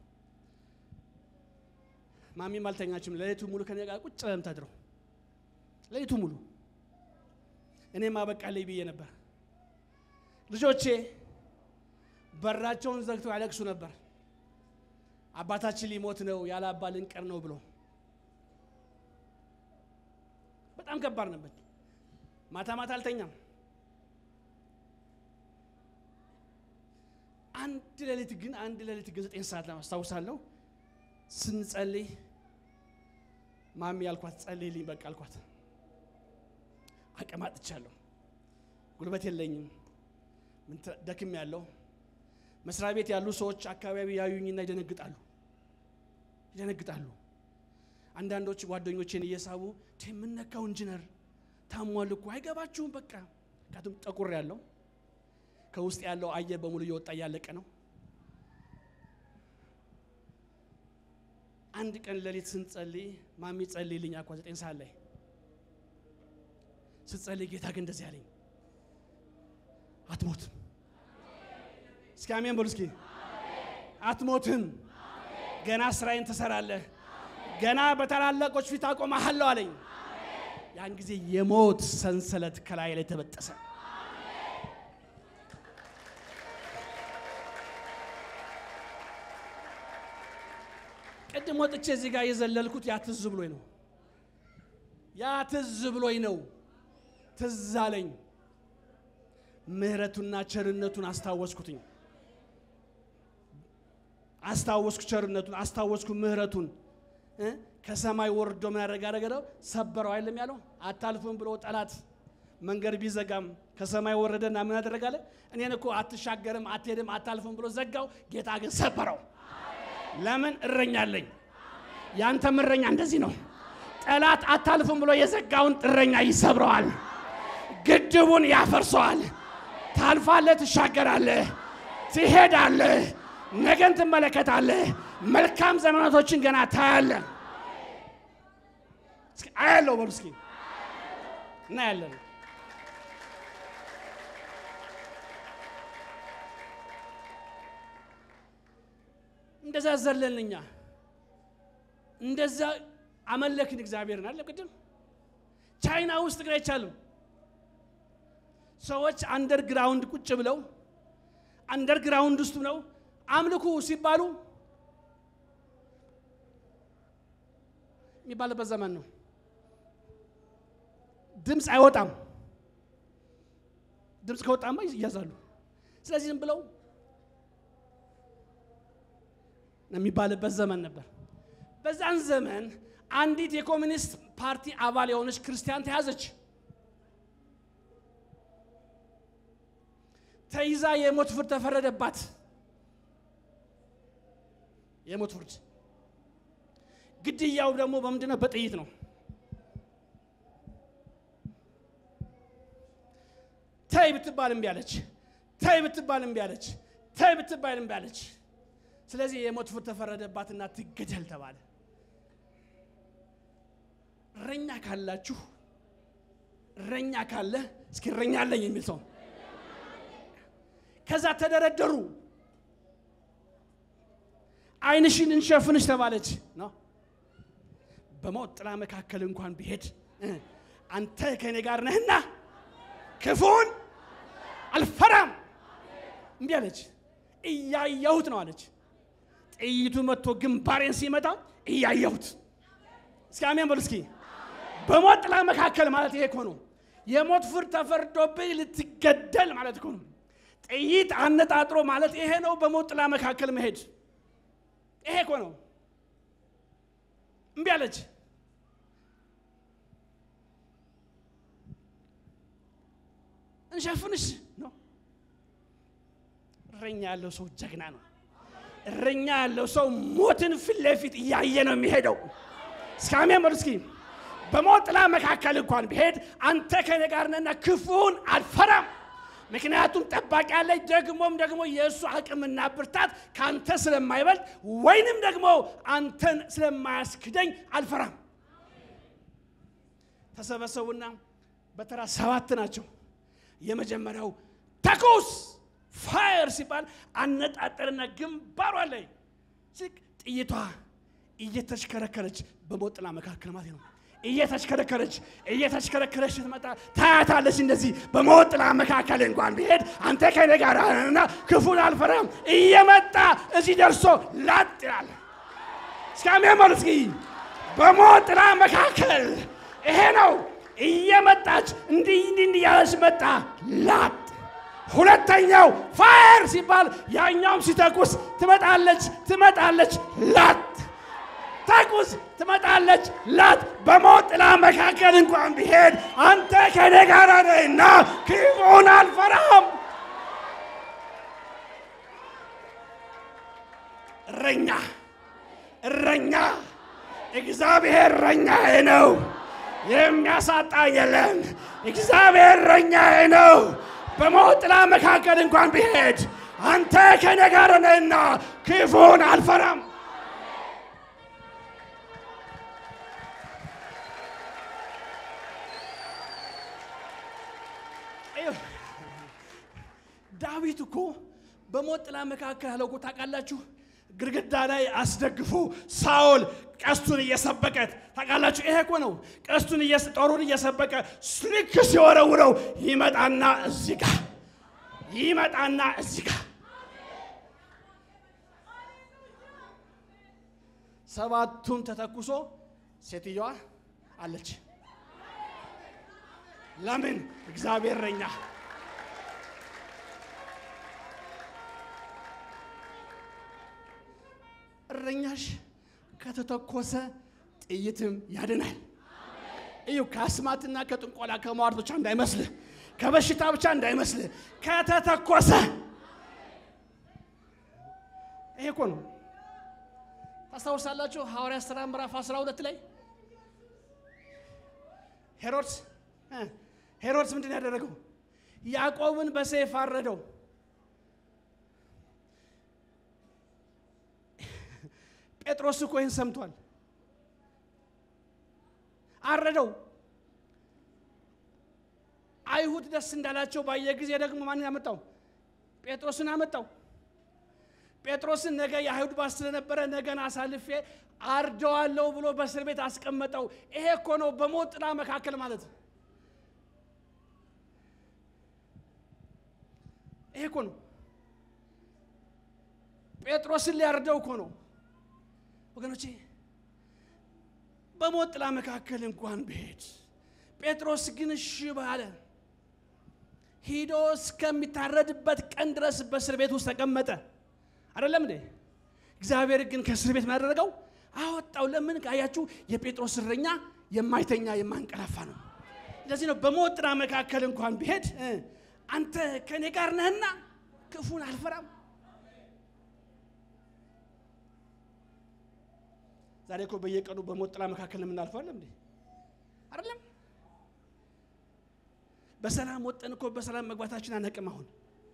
ማሚም አልተኛችም። ሌሊቱ ሙሉ ከኔ ጋር ቁጭ ብለን የምታድረው ሌሊቱ ሙሉ እኔም አበቃለኝ ብዬ ነበር። ልጆቼ በራቸውን ዘግተው ያለቅሱ ነበር። አባታችን ሊሞት ነው፣ ያለ አባ ልንቀር ነው ብሎ በጣም ከባድ ነበር። ማታ ማታ አልተኛም። አንድ ሌሊት ግን አንድ ሌሊት ግን ዘጠኝ ሰዓት ላይ አስታውሳለሁ ስንጸልይ ማሚ ያልኳት ጸልይልኝ በቃ አልኳት። አቅም አጥቻለሁ፣ ጉልበት የለኝም፣ ደክም ያለው መስሪያ ቤት ያሉ ሰዎች አካባቢ ያዩኝና ይደነግጣሉ ይደነግጣሉ። አንዳንዶች ጓደኞቼን እየሳቡ የምነካው ኢንጂነር ታሟል እኮ አይገባችሁም። በቃ ምክንያቱም ጠቁር ያለው ከውስጥ ያለው አየር በሙሉ እየወጣ እያለቀ ነው። አንድ ቀን ሌሊት ስንጸልይ ማሚ ጸልይልኝ አኳ ዘጠኝ ሰዓት ላይ ስትጸልይ ጌታ ግን እንደዚህ አለኝ፣ አትሞትም። እስኪ አሜን በሉ እስኪ። አትሞትም፣ ገና ስራዬን ትሰራለህ፣ ገና በታላላቆች ፊት አቆምሃለሁ አለኝ። ያን ጊዜ የሞት ሰንሰለት ከላይ ላይ ተበጠሰ። ቅድም ወጥቼ እዚህ ጋር የዘለልኩት ያ ትዝ ብሎኝ ነው። ያ ትዝ ብሎኝ ነው። ትዝ አለኝ። ምሕረቱና ቸርነቱን አስታወስኩትኝ። አስታወስኩ ቸርነቱን፣ አስታወስኩ ምሕረቱን። ከሰማይ ወርዶ ምን ያደረገ አደረገ ሰበረው አይደለም ያለው። አታልፍም ብሎ ጠላት መንገድ ቢዘጋም ከሰማይ ወረደና ምን ያደረጋለ? እኔን እኮ አትሻገርም፣ አትሄድም፣ አታልፍም ብሎ ዘጋው። ጌታ ግን ሰበረው። ለምን እረኛ አለኝ። ያንተም እረኛ እንደዚህ ነው። ጠላት አታልፍም ብሎ የዘጋውን እረኛ ይሰብረዋል። ግድ ግድቡን ያፈርሰዋል። ታልፋለህ፣ ትሻገራለህ፣ ትሄዳለህ፣ ነገን ትመለከታለህ። መልካም ዘመናቶችን ገና ታያለህ። እስኪ አያለው በሉ እስኪ እናያለን። እንደዛ ዘለን እኛ እንደዛ አመለክን እግዚአብሔርን አለ ቅድም ቻይና ውስጥ ግን አይቻልም። ሰዎች አንደርግራውንድ ቁጭ ብለው አንደርግራውንድ ውስጥ ነው አምልኩ ሲባሉ የሚባልበት ዘመን ነው። ድምፅ አይወጣም። ድምፅ ከወጣማ ይያዛሉ። ስለዚህ ዝም ብለው የሚባልበት ዘመን ነበር። በዛን ዘመን አንዲት የኮሚኒስት ፓርቲ አባል የሆነች ክርስቲያን ተያዘች። ተይዛ የሞት ፍርድ ተፈረደባት። የሞት ፍርድ ግድያው ደግሞ በምንድን ነው? በጥይት ነው። ተይ ብትባል እምቢ አለች። ተይ ብትባል እምቢ አለች። ተይ ብትባል እምቢ አለች። ስለዚህ የሞት ፍርድ ተፈረደባትና ትገደል ተባለ። እረኛ ካላችሁ እረኛ ካለ እስኪ እረኛ አለኝ የሚል ሰው ከዛ ተደረደሩ። ዓይንሽን እንሸፍንሽ ተባለች ነው። በሞት ጥላ መካከል እንኳን ቢሄድ አንተ ከእኔ ጋር ነህና ክፉን አልፈራም። እምቢ አለች። እያየሁት ነው አለች። ጥይቱ መጥቶ ግንባሬን ሲመታ እያየሁት። እስኪ አሜን በሉ እስኪ። በሞት ጥላ መካከል ማለት ይሄ እኮ ነው። የሞት ፍርድ ተፈርዶብኝ ልትገደል ማለት እኮ ነው። ጥይት አነጣጥሮ ማለት ይሄ ነው። በሞት ጥላ መካከል መሄድ ይሄ እኮ ነው። እምቢ አለች። እንሸፍንሽ ነው። እረኛ ያለው ሰው ጀግና ነው። እረኛ ያለው ሰው ሞትን ፊት ለፊት እያየ ነው የሚሄደው። እስኪ አሜን በሉ እስኪ። በሞት ጥላ መካከል እንኳን ቢሄድ አንተ ከኔ ጋር ነህና ክፉን አልፈራም። ምክንያቱም ጠባቂ ያለኝ ደግሞም ደግሞ የእሱ አቅምና ብርታት ከአንተ ስለማይበልጥ ወይንም ደግሞ አንተን ስለማያስክደኝ አልፈራም። ተሰበሰቡና በተራ ሰባት ናቸው። የመጀመሪያው ተኩስ ፋየር ሲባል አነጣጠርና ግንባሯ ላይ ጥይቷ እየተሽከረከረች በሞት ጥላ መካከል ማለት ነው እየተሽከረከረች እየተሽከረከረች ስትመጣ ታያታለች። እንደዚህ በሞት ጥላ መካከል እንኳን ቢሄድ አንተ ከኔ ጋር ነህና ክፉን አልፈራም። እየመጣ እዚህ ደርሶ ላጥ ይላል። እስኪ አሜን በሉ እስኪ። በሞት ጥላ መካከል ይሄ ነው። እየመጣች እንዲህ እንዲህ እንዲህ ያለች መጣ ላጥ። ሁለተኛው ፋየር ሲባል ያኛውም ሲተኩስ ትመጣለች ትመጣለች ላጥ ተኩስ ትመጣለች ላት በሞት ጥላ መካከል እንኳን ቢሄድ አንተ ከኔ ጋር ነህና ክፉን አልፈራም። እረኛ እረኛ እግዚአብሔር እረኛዬ ነው፣ የሚያሳጣ የለም። እግዚአብሔር እረኛዬ ነው። በሞት ጥላ መካከል እንኳን ቢሄድ አንተ ከኔ ጋር ነህና ክፉን አልፈራም። ዳዊት እኮ በሞት ጥላ መካከል ያለው እኮ ታውቃላችሁ፣ ግድግዳ ላይ አስደግፎ ሳኦል ቀስቱን እየሰበቀ ታውቃላችሁ። ይሄ እኮ ነው ቀስቱን ጦሩን እየሰበቀ ልክ ሲወረውረው ይመጣና እዚህ ጋር ይመጣና እዚህ ጋር ሰባቱን ተተኩሶ ሴትዮዋ አለች። ለምን? እግዚአብሔር እረኛ እረኛሽ ከተተኮሰ ጥይትም ያድናል። እዩ ከአስማትና ከጥንቆላ ከመዋርት ብቻ እንዳይመስልህ፣ ከበሽታ ብቻ እንዳይመስልህ፣ ከተተኮሰ ይሄ እኮ ነው። ታስታውሳላችሁ ሐዋርያት ሥራ ምዕራፍ 12 ላይ ሄሮድስ ሄሮድስ ምንድን ነው ያደረገው? ያዕቆብን በሰይፍ አረደው። ጴጥሮስ እኮ ይህን ሰምቷል። አረደው። አይሁድ ደስ እንዳላቸው ባየ ጊዜ ደግሞ ማንን ያመጣው? ጴጥሮስን አመጣው። ጴጥሮስን ነገ የአይሁድ ባስ ስለነበረ ነገን አሳልፌ አርደዋለሁ ብሎ በእስር ቤት አስቀመጠው። ይሄ እኮ ነው በሞት ጥላ መካከል ማለት ነው። ይሄ እኮ ነው ጴጥሮስን ሊያርደው እኮ ነው ወገኖቼ። በሞት ጥላ መካከል እንኳን ብሄድ ጴጥሮስ ግን እሺ ባለ ሂዶ እስከሚታረድበት ቀን ድረስ በእስር ቤት ውስጥ ተቀመጠ። አይደለም እንዴ? እግዚአብሔር ግን ከእስር ቤት ያደረገው አወጣው። ለምን ካያችሁ የጴጥሮስ እረኛ የማይተኛ የማንቀላፋ ነው። ለዚህ ነው በሞት ጥላ መካከል እንኳን ቢሄድ አንተ ከእኔ ጋር ነህና ክፉን አልፈራም። ዛሬ እኮ በየቀኑ በሞት ጥላ መካከል የምናልፈው አለም እንዴ? አይደለም በሰላም ወጠን እኮ በሰላም መግባታችን አነቅም። አሁን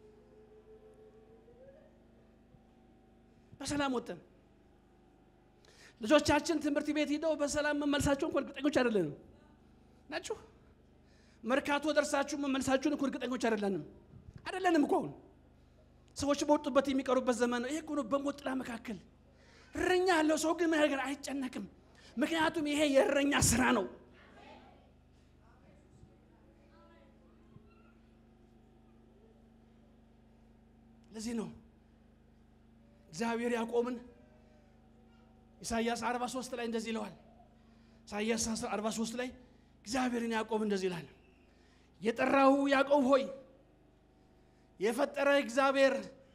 በሰላም ወጠን ልጆቻችን ትምህርት ቤት ሂደው በሰላም መመልሳቸውን እኮ እርግጠኞች አይደለንም ናችሁ። መርካቶ ደርሳችሁ መመልሳችሁን እኮ እርግጠኞች አይደለንም አይደለንም እኮ አሁን ሰዎች በወጡበት የሚቀሩበት ዘመን ነው። ይሄ እኮ ነው በሞት ጥላ መካከል እረኛ ያለው ሰው ግን ነገር አይጨነቅም። ምክንያቱም ይሄ የእረኛ ስራ ነው። ለዚህ ነው እግዚአብሔር ያዕቆብን ኢሳይያስ 43 ላይ እንደዚህ ይለዋል። ኢሳይያስ 43 ላይ እግዚአብሔርን ያዕቆብ እንደዚህ ይላል፣ የጠራሁ ያዕቆብ ሆይ የፈጠረ እግዚአብሔር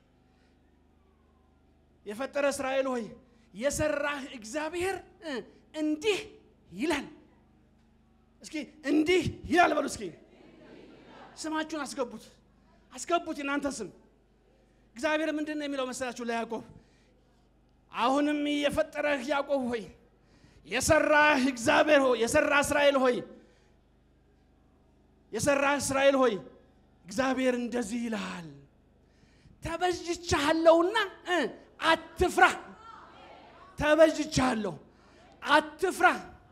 የፈጠረ እስራኤል ሆይ የሰራህ እግዚአብሔር እንዲህ ይላል። እስኪ እንዲህ ይላል በሉ። እስኪ ስማችሁን አስገቡት፣ አስገቡት የናንተ ስም እግዚአብሔር ምንድን ነው የሚለው መሰላችሁ? ለያዕቆብ አሁንም የፈጠረህ ያዕቆብ ሆይ የሰራህ እግዚአብሔር ሆይ የሰራህ እስራኤል ሆይ የሰራህ እስራኤል ሆይ እግዚአብሔር እንደዚህ ይልሃል፣ ተበጅቻለሁና አትፍራ። ተበጅቻለሁ፣ አትፍራ።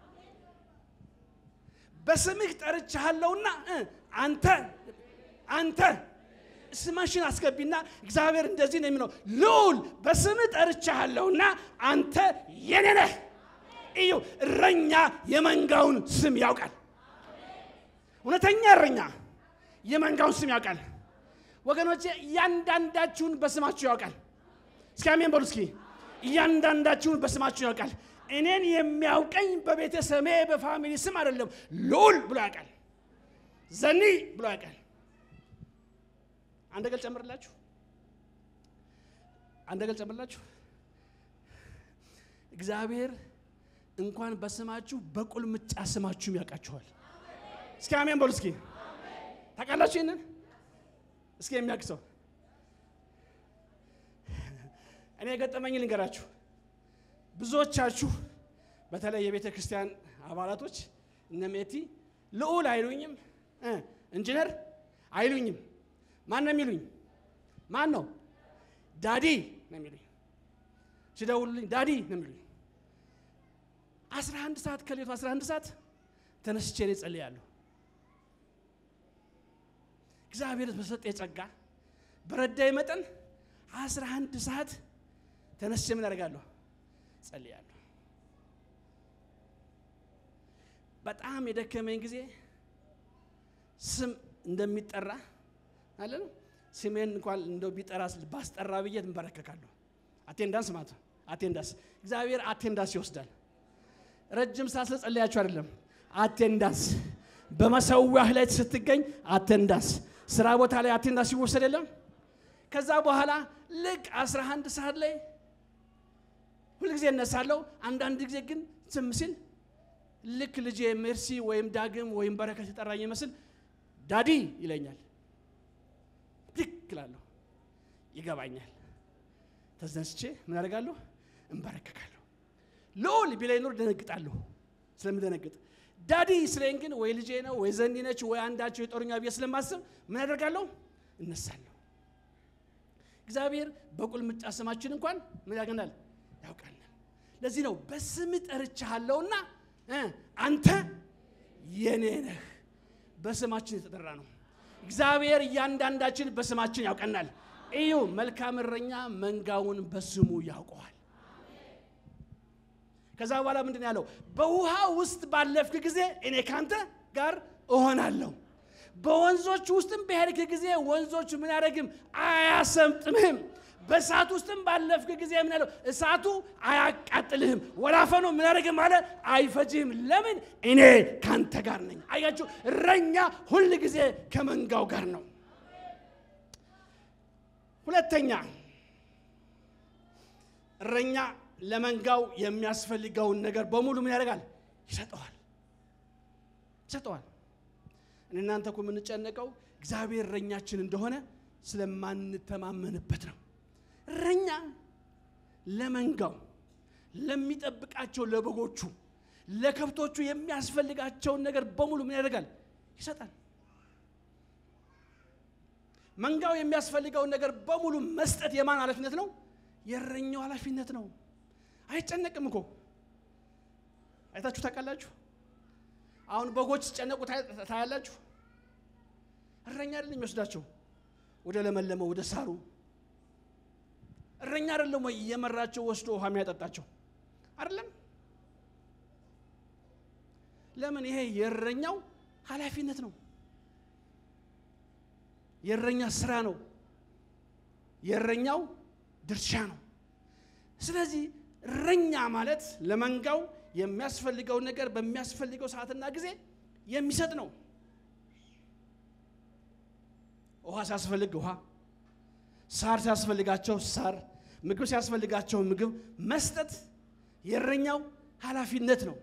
በስምህ ጠርቻለሁና አንተ አንተ ስማሽን አስገቢና እግዚአብሔር እንደዚህ ነው የሚለው፣ ልዑል በስምህ ጠርቻለሁና አንተ የኔ ነህ። እዩ፣ እረኛ የመንጋውን ስም ያውቃል። እውነተኛ እረኛ የመንጋውን ስም ያውቃል። ወገኖቼ እያንዳንዳችሁን በስማችሁ ያውቃል። እስኪ አሜን በሉ። እስኪ እያንዳንዳችሁን በስማችሁ ያውቃል። እኔን የሚያውቀኝ በቤተሰሜ በፋሚሊ ስም አይደለም፣ ልዑል ብሎ ያውቃል። ዘኒ ብሎ ያውቃል። አንድ ገል ጨምርላችሁ፣ አንድ ገል ጨምርላችሁ። እግዚአብሔር እንኳን በስማችሁ በቁልምጫ ስማችሁም ያውቃችኋል። እስኪ አሜን በሉ። እስኪ ታውቃላችሁ ይህንን? እስኪ የሚያውቅ ሰው እኔ የገጠመኝ ልንገራችሁ። ብዙዎቻችሁ በተለይ የቤተ ክርስቲያን አባላቶች እነ ሜቲ ልዑል አይሉኝም፣ ኢንጂነር አይሉኝም። ማን ነው የሚሉኝ? ማን ነው? ዳዲ ነው የሚሉኝ። ሲደውሉልኝ ዳዲ ነው የሚሉኝ። አስራ አንድ ሰዓት ከሌቱ አስራ አንድ ሰዓት ተነስቼ እኔ ጸልያለሁ። እግዚአብሔር በሰጠ የጸጋ በረዳይ መጠን አስራ አንድ ሰዓት ተነስቼ ምን አደርጋለሁ? ጸልያለሁ። በጣም የደከመኝ ጊዜ ስም እንደሚጠራ አለ ነው። ስሜን እንኳን እንደው ቢጠራ ባስጠራ ብዬ እንበረከካለሁ። አቴንዳንስ ማለት ነው። አቴንዳንስ እግዚአብሔር አቴንዳንስ ይወስዳል። ረጅም ሰዓት ስለጸለያችሁ አይደለም። አቴንዳንስ በመሰዊያህ ላይ ስትገኝ አቴንዳንስ፣ ስራ ቦታ ላይ አቴንዳንስ ይወሰድ የለም። ከዛ በኋላ ልክ 11 ሰዓት ላይ ሁልጊዜ እነሳለሁ። አንዳንድ ጊዜ ግን ዝም ሲል ልክ ልጄ ሜርሲ ወይም ዳግም ወይም በረከት የጠራኝ ይመስል ዳዲ ይለኛል። ልክ እላለሁ፣ ይገባኛል። ተዘንስቼ ምን አደርጋለሁ? እንበረከካለሁ። ልዑል ቢላይ ኖር ደነግጣለሁ። ስለምደነግጥ ዳዲ ስለኝ ግን ወይ ልጄ ነው ወይ ዘኒ ነች ወይ አንዳቸው የጦረኛ ብዬ ስለማስብ ምን ያደርጋለሁ? እነሳለሁ። እግዚአብሔር በቁልምጫ ስማችን እንኳን ምን ያገናል ያውቃል። ለዚህ ነው በስም ጠርቻለሁና አንተ የኔ ነህ። በስማችን የተጠራ ነው። እግዚአብሔር እያንዳንዳችን በስማችን ያውቀናል። እዩ፣ መልካም እረኛ መንጋውን በስሙ ያውቀዋል። ከዛ በኋላ ምንድን ያለው? በውሃ ውስጥ ባለፍክ ጊዜ እኔ ካንተ ጋር እሆናለሁ። በወንዞች ውስጥም በሄድክ ጊዜ ወንዞች ምን ያደረግም አያሰምጥምህም። በእሳት ውስጥም ባለፍክ ጊዜ ምን ያለው? እሳቱ አያቃጥልህም። ወላፈኑ ምን ያደረግም አለ አይፈጅህም። ለምን? እኔ ካንተ ጋር ነኝ። አያችሁ፣ እረኛ ሁል ጊዜ ከመንጋው ጋር ነው። ሁለተኛ እረኛ ለመንጋው የሚያስፈልገውን ነገር በሙሉ ምን ያደርጋል? ይሰጠዋል ይሰጠዋል። እናንተ እኮ የምንጨነቀው እግዚአብሔር እረኛችን እንደሆነ ስለማንተማመንበት ነው። እረኛ ለመንጋው ለሚጠብቃቸው ለበጎቹ፣ ለከብቶቹ የሚያስፈልጋቸውን ነገር በሙሉ ምን ያደርጋል? ይሰጣል። መንጋው የሚያስፈልገውን ነገር በሙሉ መስጠት የማን ኃላፊነት ነው? የእረኛው ኃላፊነት ነው። አይጨነቅም እኮ አይታችሁ ታውቃላችሁ። አሁን በጎች ሲጨነቁ ታያላችሁ። እረኛ አይደለም የሚወስዳቸው ወደ ለመለመው ወደ ሳሩ። እረኛ አይደለም ወይ እየመራቸው ወስዶ ውሃ የሚያጠጣቸው አይደለም። ለምን? ይሄ የእረኛው ኃላፊነት ነው። የእረኛ ስራ ነው። የእረኛው ድርሻ ነው። ስለዚህ እረኛ ማለት ለመንጋው የሚያስፈልገውን ነገር በሚያስፈልገው ሰዓትና ጊዜ የሚሰጥ ነው። ውሃ ሲያስፈልግ ውሃ፣ ሳር ሲያስፈልጋቸው ሳር፣ ምግብ ሲያስፈልጋቸው ምግብ መስጠት የእረኛው ኃላፊነት ነው።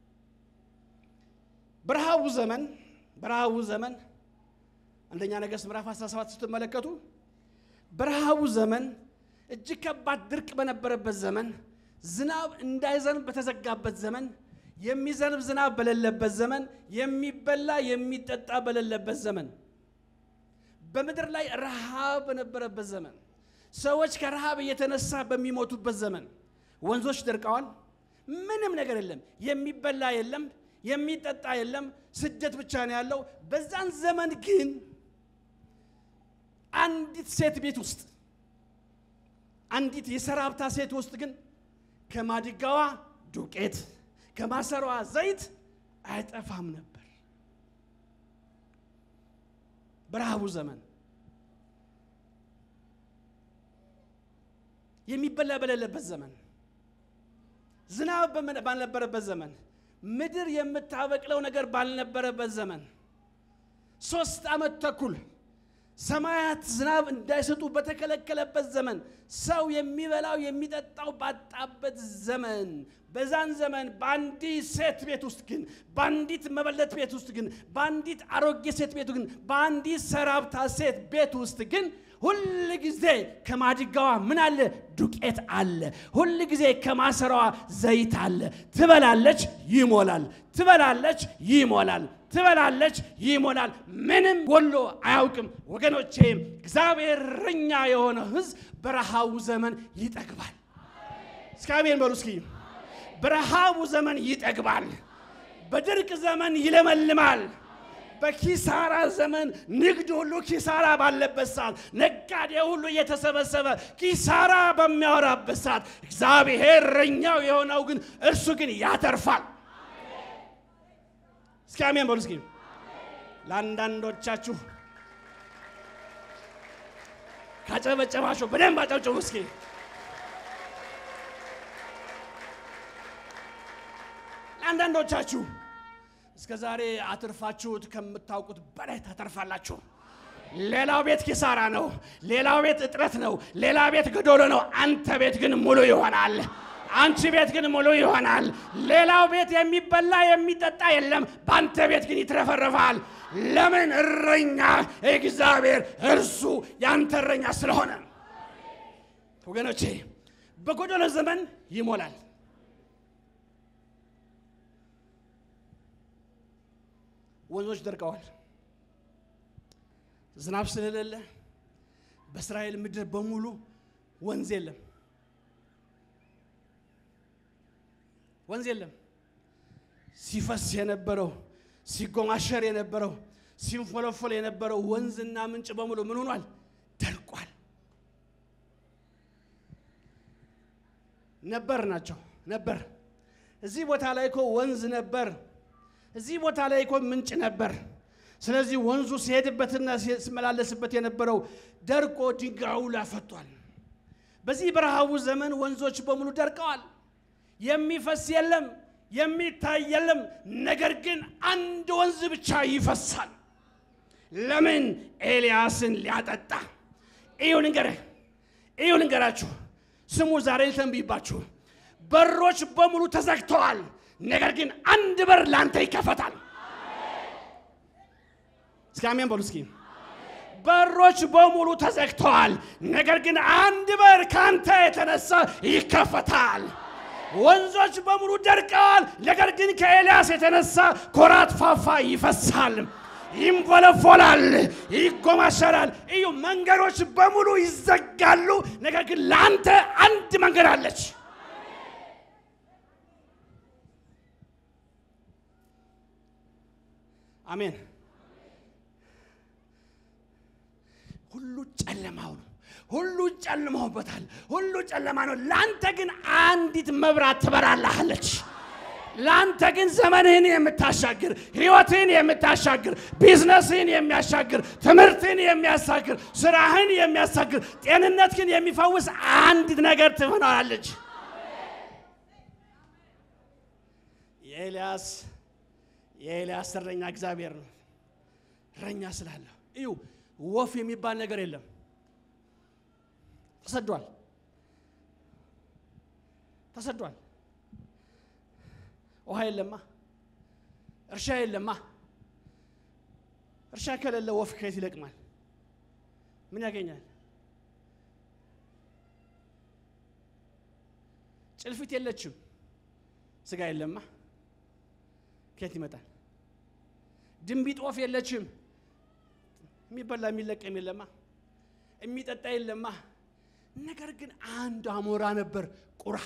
በረሃቡ ዘመን በረሃቡ ዘመን አንደኛ ነገሥት ምዕራፍ 17 ስትመለከቱ በረሃቡ ዘመን እጅግ ከባድ ድርቅ በነበረበት ዘመን ዝናብ እንዳይዘንብ በተዘጋበት ዘመን የሚዘንብ ዝናብ በሌለበት ዘመን የሚበላ የሚጠጣ በሌለበት ዘመን በምድር ላይ ረሃብ በነበረበት ዘመን ሰዎች ከረሃብ እየተነሳ በሚሞቱበት ዘመን ወንዞች ደርቀዋል። ምንም ነገር የለም። የሚበላ የለም፣ የሚጠጣ የለም። ስደት ብቻ ነው ያለው። በዛን ዘመን ግን አንዲት ሴት ቤት ውስጥ አንዲት የሰራብታ ሴት ውስጥ ግን ከማድጋዋ ዱቄት ከማሰሯ ዘይት አይጠፋም ነበር። በረሃቡ ዘመን የሚበላ በሌለበት ዘመን ዝናብ ባልነበረበት ዘመን ምድር የምታበቅለው ነገር ባልነበረበት ዘመን ሶስት ዓመት ተኩል ሰማያት ዝናብ እንዳይሰጡ በተከለከለበት ዘመን ሰው የሚበላው የሚጠጣው ባጣበት ዘመን በዛን ዘመን በአንዲት ሴት ቤት ውስጥ ግን በአንዲት መበለት ቤት ውስጥ ግን በአንዲት አሮጌ ሴት ቤት ግን በአንዲት ሰራብታ ሴት ቤት ውስጥ ግን ሁል ጊዜ ከማድጋዋ ምን አለ? ዱቄት አለ። ሁል ጊዜ ከማሰራዋ ዘይት አለ። ትበላለች፣ ይሞላል። ትበላለች፣ ይሞላል። ትበላለች፣ ይሞላል። ምንም ጎሎ አያውቅም። ወገኖቼ እግዚአብሔር እረኛ የሆነ ሕዝብ በረሃቡ ዘመን ይጠግባል። እስኪ አሜን በሉ እስኪ። በረሃቡ ዘመን ይጠግባል። በድርቅ ዘመን ይለመልማል። በኪሳራ ዘመን ንግድ ሁሉ ኪሳራ ባለበት ሰዓት፣ ነጋዴ ሁሉ እየተሰበሰበ ኪሳራ በሚያወራበት ሰዓት እግዚአብሔር እረኛው የሆነው ግን እርሱ ግን ያተርፋል። እስኪ አሜን በሉ እስኪ። ለአንዳንዶቻችሁ ካጨበጨባችሁ በደንብ አጨብጭቡ እስኪ። ለአንዳንዶቻችሁ እስከ ዛሬ አትርፋችሁት ከምታውቁት በላይ ታተርፋላችሁ። ሌላው ቤት ኪሳራ ነው። ሌላው ቤት እጥረት ነው። ሌላ ቤት ጎዶሎ ነው። አንተ ቤት ግን ሙሉ ይሆናል። አንቺ ቤት ግን ሙሉ ይሆናል። ሌላው ቤት የሚበላ የሚጠጣ የለም። በአንተ ቤት ግን ይትረፈረፋል። ለምን? እረኛ እግዚአብሔር እርሱ ያንተ እረኛ ስለሆነ። ወገኖቼ በጎዶሎ ዘመን ይሞላል። ወንዞች ደርቀዋል። ዝናብ ስለሌለ በእስራኤል ምድር በሙሉ ወንዝ የለም፣ ወንዝ የለም። ሲፈስ የነበረው ሲጎማሸር የነበረው ሲንፎለፎል የነበረው ወንዝና ምንጭ በሙሉ ምን ሆኗል? ደርቋል። ነበር ናቸው ነበር። እዚህ ቦታ ላይ እኮ ወንዝ ነበር። እዚህ ቦታ ላይ እኮ ምንጭ ነበር። ስለዚህ ወንዙ ሲሄድበትና ሲመላለስበት የነበረው ደርቆ ድንጋዩ ላፈቷል። በዚህ በረሃቡ ዘመን ወንዞች በሙሉ ደርቀዋል። የሚፈስ የለም፣ የሚታይ የለም። ነገር ግን አንድ ወንዝ ብቻ ይፈሳል። ለምን? ኤልያስን ሊያጠጣ። እዩ ልንገርህ፣ እዩ ልንገራችሁ፣ ስሙ ዛሬ ልተንብይባችሁ። በሮች በሙሉ ተዘግተዋል። ነገር ግን አንድ በር ላንተ ይከፈታል። እስኪ አሜን በሉ እስኪ። በሮች በሙሉ ተዘግተዋል። ነገር ግን አንድ በር ካንተ የተነሳ ይከፈታል። ወንዞች በሙሉ ደርቀዋል። ነገር ግን ከኤልያስ የተነሳ ኮራት ፋፋ ይፈሳል፣ ይንፎለፎላል፣ ይጎማሸራል። እዩ መንገዶች በሙሉ ይዘጋሉ። ነገር ግን ለአንተ አንድ መንገድ አለች። አሜን። ሁሉ ጨለማው ነው። ሁሉ ጨልመውበታል። ሁሉ ጨለማ ነው። ለአንተ ግን አንዲት መብራት ትበራልሃለች። ለአንተ ግን ዘመንህን የምታሻግር ህይወትህን የምታሻግር ቢዝነስህን የሚያሻግር ትምህርትህን የሚያሻግር ስራህን የሚያሻግር ጤንነትህን የሚፈውስ አንዲት ነገር ትሆናለች። የኤልያስ የኤልያስ እረኛ እግዚአብሔር ነው። እረኛ ስላለሁ እዩ ወፍ የሚባል ነገር የለም። ተሰዷል፣ ተሰዷል። ውሃ የለማ፣ እርሻ የለማ። እርሻ ከሌለ ወፍ ከየት ይለቅማል? ምን ያገኛል? ጭልፊት የለችም፣ ስጋ የለማ፣ ከየት ይመጣል? ድንቢጥ ወፍ የለችም፣ የሚበላ የሚለቀም የለማ፣ የሚጠጣ የለማ። ነገር ግን አንድ አሞራ ነበር፣ ቁራ።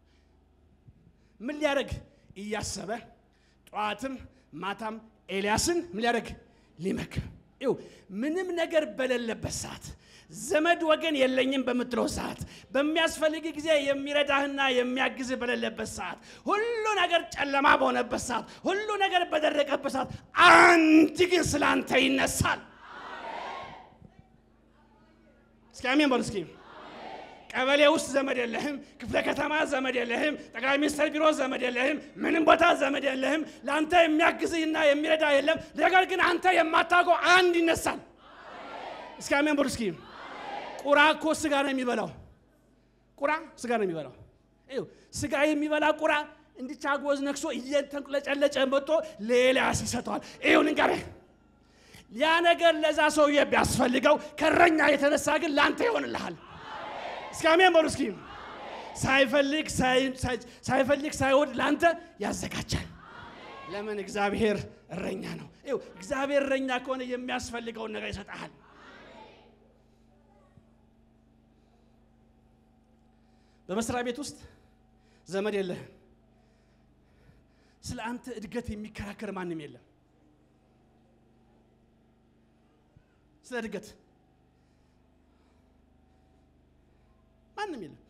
ምን ሊያደርግ እያሰበ ጠዋትም ማታም ኤልያስን ምን ሊያደርግ ሊመክር። ይኸው ምንም ነገር በሌለበት ሰዓት ዘመድ ወገን የለኝም በምትለው ሰዓት በሚያስፈልግ ጊዜ የሚረዳህና የሚያግዝህ በሌለበት ሰዓት ሁሉ ነገር ጨለማ በሆነበት ሰዓት ሁሉ ነገር በደረቀበት ሰዓት አንድ ግን ስለ አንተ ይነሳል። እስኪ አሜን በሉ እስኪ። ቀበሌ ውስጥ ዘመድ የለህም፣ ክፍለ ከተማ ዘመድ የለህም፣ ጠቅላይ ሚኒስትር ቢሮ ዘመድ የለህም፣ ምንም ቦታ ዘመድ የለህም። ለአንተ የሚያግዝህና የሚረዳ የለም። ነገር ግን አንተ የማታውቀው አንድ ይነሳል። እስኪ አሜን በሉ እስኪ። ቁራ እኮ ስጋ ነው የሚበላው። ቁራ ስጋ ነው የሚበላው። ይኸው ስጋ የሚበላ ቁራ እንዲች አጎዝ ነክሶ እየተንቁለጨለጨ መጥቶ ለኤልያስ ይሰጠዋል። ይኸው ልንገርህ ያ ነገር ለዛ ሰውዬ ቢያስፈልገው ከእረኛ የተነሳ ግን ለአንተ ይሆንልሃል። እስኪ አሜን በሉ እስኪ። ሳይፈልግ ሳይፈልግ ሳይወድ ለአንተ ያዘጋጃል። ለምን? እግዚአብሔር እረኛ ነው። ይኸው እግዚአብሔር እረኛ ከሆነ የሚያስፈልገውን ነገር ይሰጥሃል። በመስሪያ ቤት ውስጥ ዘመድ የለህም። ስለ አንተ እድገት የሚከራከር ማንም የለም። ስለ እድገት ማንም የለም።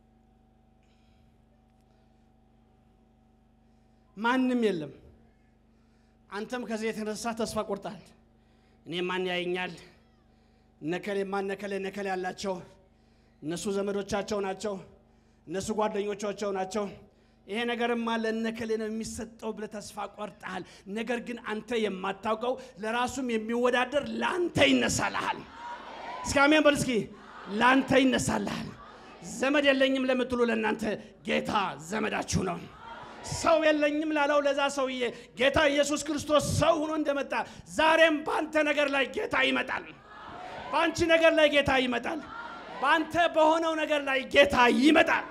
ማንም የለም። አንተም ከዚህ የተነሳ ተስፋ ቆርጣል። እኔ ማን ያየኛል? ነከሌ ማን ነከሌ ነከሌ ያላቸው እነሱ ዘመዶቻቸው ናቸው፣ እነሱ ጓደኞቻቸው ናቸው። ይሄ ነገርማ ለነከሌ ነው የሚሰጠው ብለህ ተስፋ ቆርጠሃል። ነገር ግን አንተ የማታውቀው ለራሱም የሚወዳደር ለአንተ ይነሳልሃል። እስኪ አሜን በል እስኪ። ለአንተ ይነሳልሃል። ዘመድ የለኝም ለምትሉ ለእናንተ ጌታ ዘመዳችሁ ነው። ሰው የለኝም ላለው ለዛ ሰውዬ ጌታ ኢየሱስ ክርስቶስ ሰው ሆኖ እንደመጣ ዛሬም በአንተ ነገር ላይ ጌታ ይመጣል። በአንቺ ነገር ላይ ጌታ ይመጣል። በአንተ በሆነው ነገር ላይ ጌታ ይመጣል።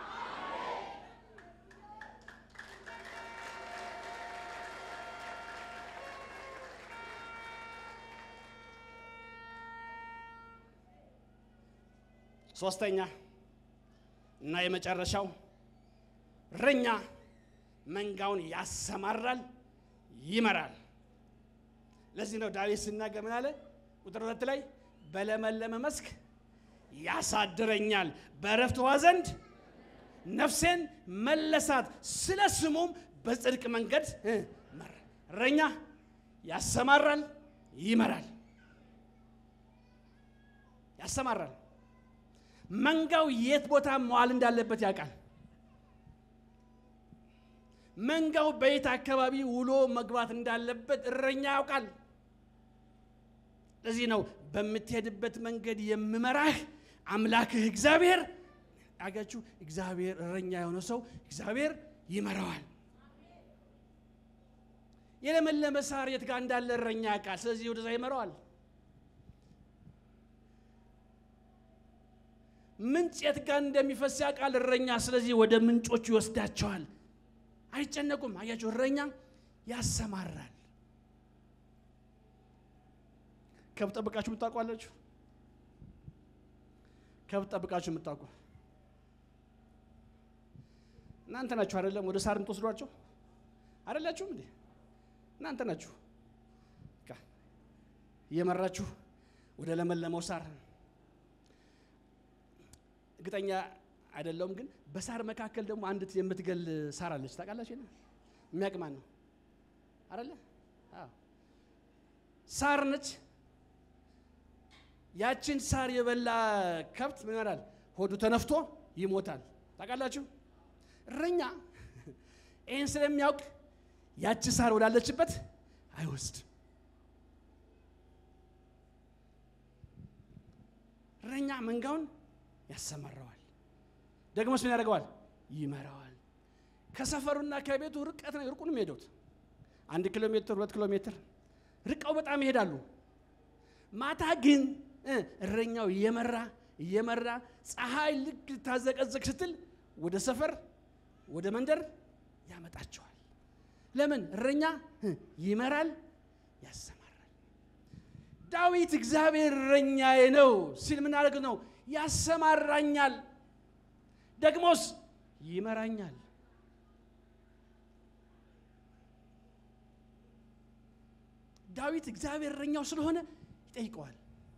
ሶስተኛ እና የመጨረሻው እረኛ መንጋውን ያሰማራል፣ ይመራል። ለዚህ ነው ዳዊት ሲናገር ምን አለ? ቁጥር ሁለት ላይ በለመለመ መስክ ያሳድረኛል፣ በእረፍት ውኃ ዘንድ ነፍሴን መለሳት፣ ስለ ስሙም በጽድቅ መንገድ እ መራ። እረኛ ያሰማራል፣ ይመራል። ያሰማራል። መንጋው የት ቦታ መዋል እንዳለበት ያውቃል። መንጋው በየት አካባቢ ውሎ መግባት እንዳለበት እረኛ ያውቃል። ለዚህ ነው በምትሄድበት መንገድ የምመራህ አምላክህ እግዚአብሔር። አጋችሁ እግዚአብሔር እረኛ የሆነ ሰው እግዚአብሔር ይመራዋል። የለመለመ ሳር የት ጋር እንዳለ እረኛ ያውቃል። ስለዚህ ወደዛ ይመራዋል። ምንጭ የት ጋር እንደሚፈስ ያውቃል እረኛ። ስለዚህ ወደ ምንጮቹ ይወስዳቸዋል። አይጨነቁም። አያቸው እረኛ ያሰማራል። ከብት ጠብቃችሁ የምታውቁ አላችሁ? ከብት ጠብቃችሁ የምታውቁ እናንተ ናችሁ አይደለም? ወደ ሳር የምትወስዷቸው አይደላችሁም እንዴ? እናንተ ናችሁ በቃ እየመራችሁ ወደ ለመለመው ሳር እርግጠኛ አይደለውም ግን በሳር መካከል ደግሞ አንዲት የምትገል ሳር አለች። ታውቃላችሁ? የለ የሚያውቅ ማን ነው? አይደለ? አዎ ሳር ነች። ያችን ሳር የበላ ከብት ምን ይሆናል? ሆዱ ተነፍቶ ይሞታል። ታውቃላችሁ? እረኛ ይህን ስለሚያውቅ ያቺ ሳር ወዳለችበት አይወስድም። እረኛ መንጋውን ያሰማራዋል። ደግሞስ ምን ያደርገዋል? ይመራዋል። ከሰፈሩና ከቤቱ ርቀት ነው ርቁን የሚሄዱት አንድ ኪሎ ሜትር ሁለት ኪሎ ሜትር ርቀው በጣም ይሄዳሉ። ማታ ግን እ እረኛው እየመራ እየመራ ፀሐይ ልክ ታዘቀዘቅ ስትል ወደ ሰፈር ወደ መንደር ያመጣቸዋል። ለምን? እረኛ እ ይመራል፣ ያሰማራል። ዳዊት እግዚአብሔር እረኛዬ ነው ሲል ምን አድርግ ነው? ያሰማራኛል፣ ደግሞስ ይመራኛል። ዳዊት እግዚአብሔር እረኛው ስለሆነ ይጠይቀዋል።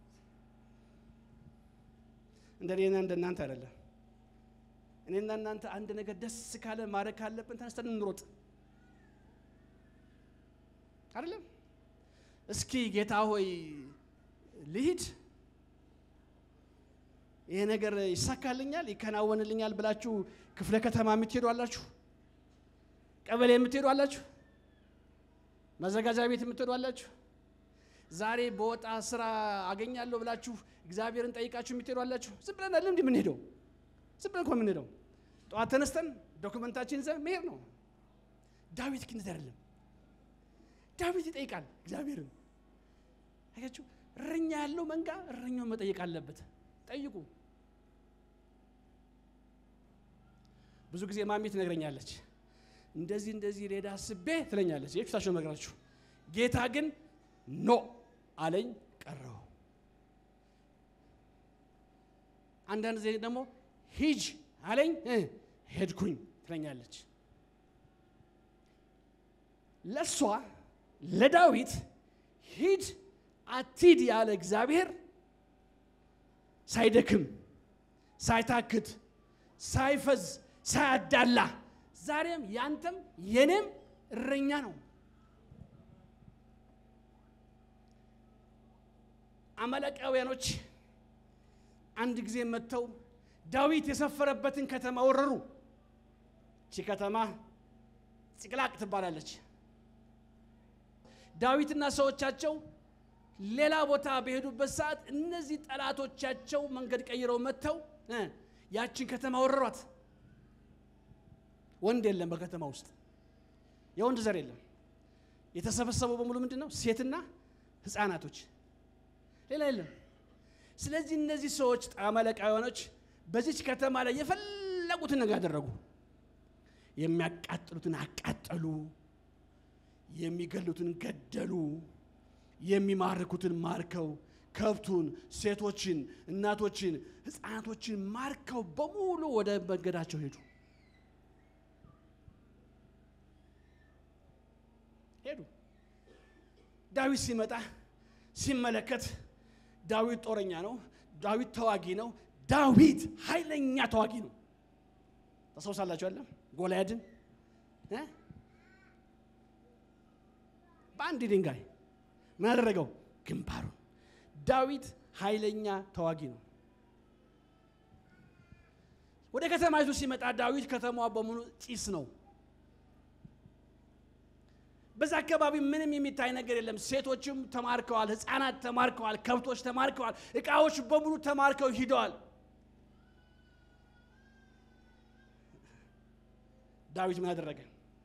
እንደ እኔና እንደ እናንተ አይደለም። እኔና እናንተ አንድ ነገር ደስ ካለ ማድረግ ካለብን ተነስተን እንሮጥ አይደለም። እስኪ ጌታ ሆይ ልሂድ፣ ይሄ ነገር ይሳካልኛል፣ ይከናወንልኛል ብላችሁ ክፍለ ከተማ የምትሄዱ አላችሁ፣ ቀበሌ የምትሄዱ አላችሁ፣ መዘጋጃ ቤት የምትሄዱ አላችሁ። ዛሬ በወጣ ስራ አገኛለሁ ብላችሁ እግዚአብሔርን ጠይቃችሁ የምትሄዱ አላችሁ። ዝም ብለን አይደለም እንዲህ የምንሄደው፣ ዝም ብለን እኮ የምንሄደው ጠዋት ተነስተን ዶክመንታችን ይዘን መሄድ ነው። ዳዊት ግን አይደለም። ዳዊት ይጠይቃል እግዚአብሔርን። አያችሁ፣ እረኛ ያለው መንጋ እረኛውን መጠየቅ አለበት። ጠይቁ። ብዙ ጊዜ ማሚ ትነግረኛለች፣ እንደዚህ እንደዚህ ሌዳ አስቤ ትለኛለች። የፊታቸው ነግራችሁ ጌታ ግን ኖ አለኝ ቀረው። አንዳንድ ጊዜ ደግሞ ሂጅ አለኝ እ ሄድኩኝ ትለኛለች። ለእሷ ለዳዊት ሂድ አትሂድ ያለ እግዚአብሔር ሳይደክም ሳይታክት ሳይፈዝ ሳያዳላ ዛሬም ያንተም የኔም እረኛ ነው። አማሌቃውያኖች አንድ ጊዜ መጥተው ዳዊት የሰፈረበትን ከተማ ወረሩ። እቺ ከተማ ጽቅላቅ ትባላለች። ዳዊትና ሰዎቻቸው ሌላ ቦታ በሄዱበት ሰዓት እነዚህ ጠላቶቻቸው መንገድ ቀይረው መጥተው እ ያችን ከተማ ወረሯት። ወንድ የለም በከተማ ውስጥ የወንድ ዘር የለም። የተሰበሰበው በሙሉ ምንድን ነው? ሴትና ሕፃናቶች፣ ሌላ የለም። ስለዚህ እነዚህ ሰዎች አማሌቃውያኖች በዚች ከተማ ላይ የፈለጉትን ነገር ያደረጉ። የሚያቃጥሉትን አቃጠሉ፣ የሚገሉትን ገደሉ፣ የሚማርኩትን ማርከው ከብቱን፣ ሴቶችን፣ እናቶችን፣ ህፃናቶችን ማርከው በሙሉ ወደ መንገዳቸው ሄዱ ሄዱ። ዳዊት ሲመጣ ሲመለከት ዳዊት ጦረኛ ነው። ዳዊት ተዋጊ ነው። ዳዊት ኃይለኛ ተዋጊ ነው። ታስታውሳላችሁ አይደለም? ጎልያድን እ? በአንድ ድንጋይ ምን አደረገው? ግንባሩን። ዳዊት ኃይለኛ ተዋጊ ነው። ወደ ከተማይቱ ሲመጣ ዳዊት ከተማዋ በሙሉ ጢስ ነው። በዛ አካባቢ ምንም የሚታይ ነገር የለም። ሴቶችም ተማርከዋል፣ ህፃናት ተማርከዋል፣ ከብቶች ተማርከዋል፣ እቃዎች በሙሉ ተማርከው ሂደዋል። ዳዊት ምን አደረገ?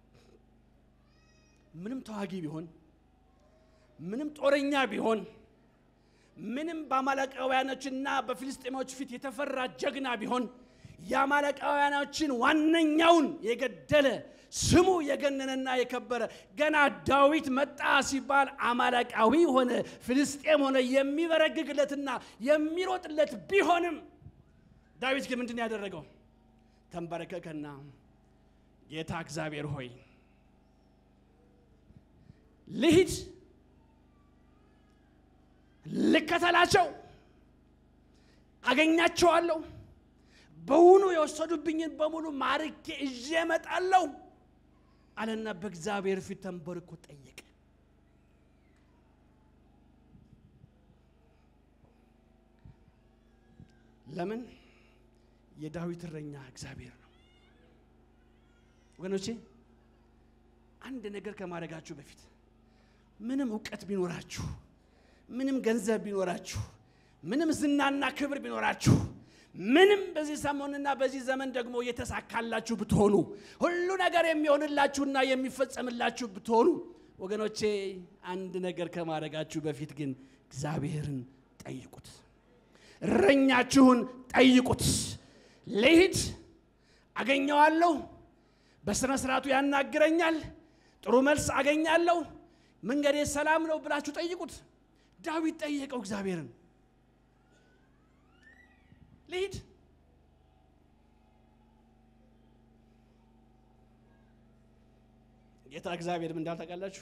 ምንም ተዋጊ ቢሆን፣ ምንም ጦረኛ ቢሆን፣ ምንም በአማሌቃውያኖችና በፊልስጤሞች ፊት የተፈራ ጀግና ቢሆን የአማሌቃውያኖችን ዋነኛውን የገደለ ስሙ የገነነና የከበረ ገና ዳዊት መጣ ሲባል አማሌቃዊ ሆነ ፍልስጤም ሆነ የሚበረግግለትና የሚሮጥለት ቢሆንም ዳዊት ግን ምንድን ነው ያደረገው? ተንበረከከና ጌታ እግዚአብሔር ሆይ ልሂድ፣ ልከተላቸው፣ አገኛቸዋለሁ፣ በውኑ የወሰዱብኝን በሙሉ ማርኬ እዤ እመጣለሁ አለና በእግዚአብሔር ፊት ተንበርኮ ጠየቀ። ለምን? የዳዊት እረኛ እግዚአብሔር ነው። ወገኖቼ አንድ ነገር ከማድረጋችሁ በፊት ምንም እውቀት ቢኖራችሁ፣ ምንም ገንዘብ ቢኖራችሁ፣ ምንም ዝናና ክብር ቢኖራችሁ፣ ምንም በዚህ ሰሞንና በዚህ ዘመን ደግሞ የተሳካላችሁ ብትሆኑ፣ ሁሉ ነገር የሚሆንላችሁና የሚፈጸምላችሁ ብትሆኑ፣ ወገኖቼ አንድ ነገር ከማድረጋችሁ በፊት ግን እግዚአብሔርን ጠይቁት። እረኛችሁን ጠይቁት። ልሂድ፣ አገኘዋለሁ፣ በሥነ ሥርዓቱ ያናግረኛል፣ ጥሩ መልስ አገኛለሁ፣ መንገዴ ሰላም ነው ብላችሁ ጠይቁት። ዳዊት ጠየቀው እግዚአብሔርን። ልሂድ ጌታ እግዚአብሔር ምን እንዳለ ታውቃላችሁ?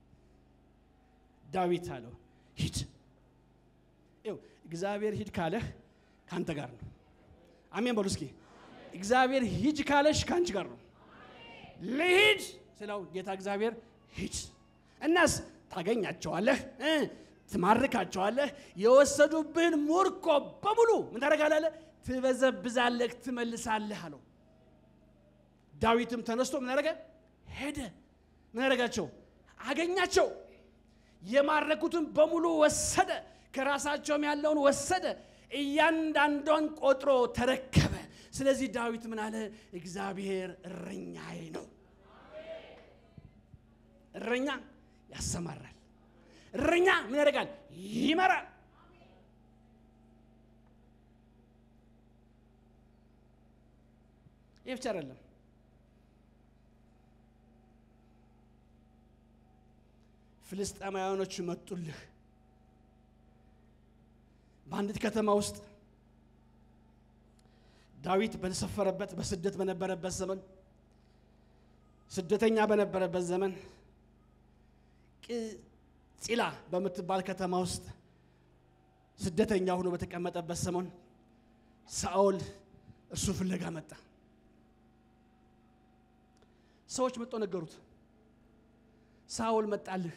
ዳዊት አለው ሂድ። ይኸው እግዚአብሔር ሂድ ካለህ ከአንተ ጋር ነው። አሜን በሉ እስኪ። እግዚአብሔር ሂድ ካለሽ ከአንቺ ጋር ነው። ልሂድ ስለው ጌታ እግዚአብሔር ሂድ፣ እናስ ታገኛቸዋለህ እ ትማርካቸዋለህ፣ የወሰዱብህን ሙርኮ በሙሉ ምን ታደርጋለህ? ትበዘብዛለህ፣ ትመልሳለህ አለው። ዳዊትም ተነስቶ ምን አደረገ? ሄደ። ምን አደረጋቸው? አገኛቸው። የማረኩትን በሙሉ ወሰደ። ከራሳቸውም ያለውን ወሰደ። እያንዳንዷን ቆጥሮ ተረከበ። ስለዚህ ዳዊት ምን አለ? እግዚአብሔር እረኛዬ ነው። እረኛ ያሰማራል። እረኛ ምን ያደርጋል? ይመራል። ይህ ብቻ አይደለም። ፍልስጤማውያኖች መጡልህ። በአንዲት ከተማ ውስጥ ዳዊት በተሰፈረበት በስደት በነበረበት ዘመን ስደተኛ በነበረበት ዘመን ጺላ በምትባል ከተማ ውስጥ ስደተኛ ሆኖ በተቀመጠበት ሰሞን ሳኦል እርሱ ፍለጋ መጣ። ሰዎች መጥቶ ነገሩት፣ ሳኦል መጣልህ።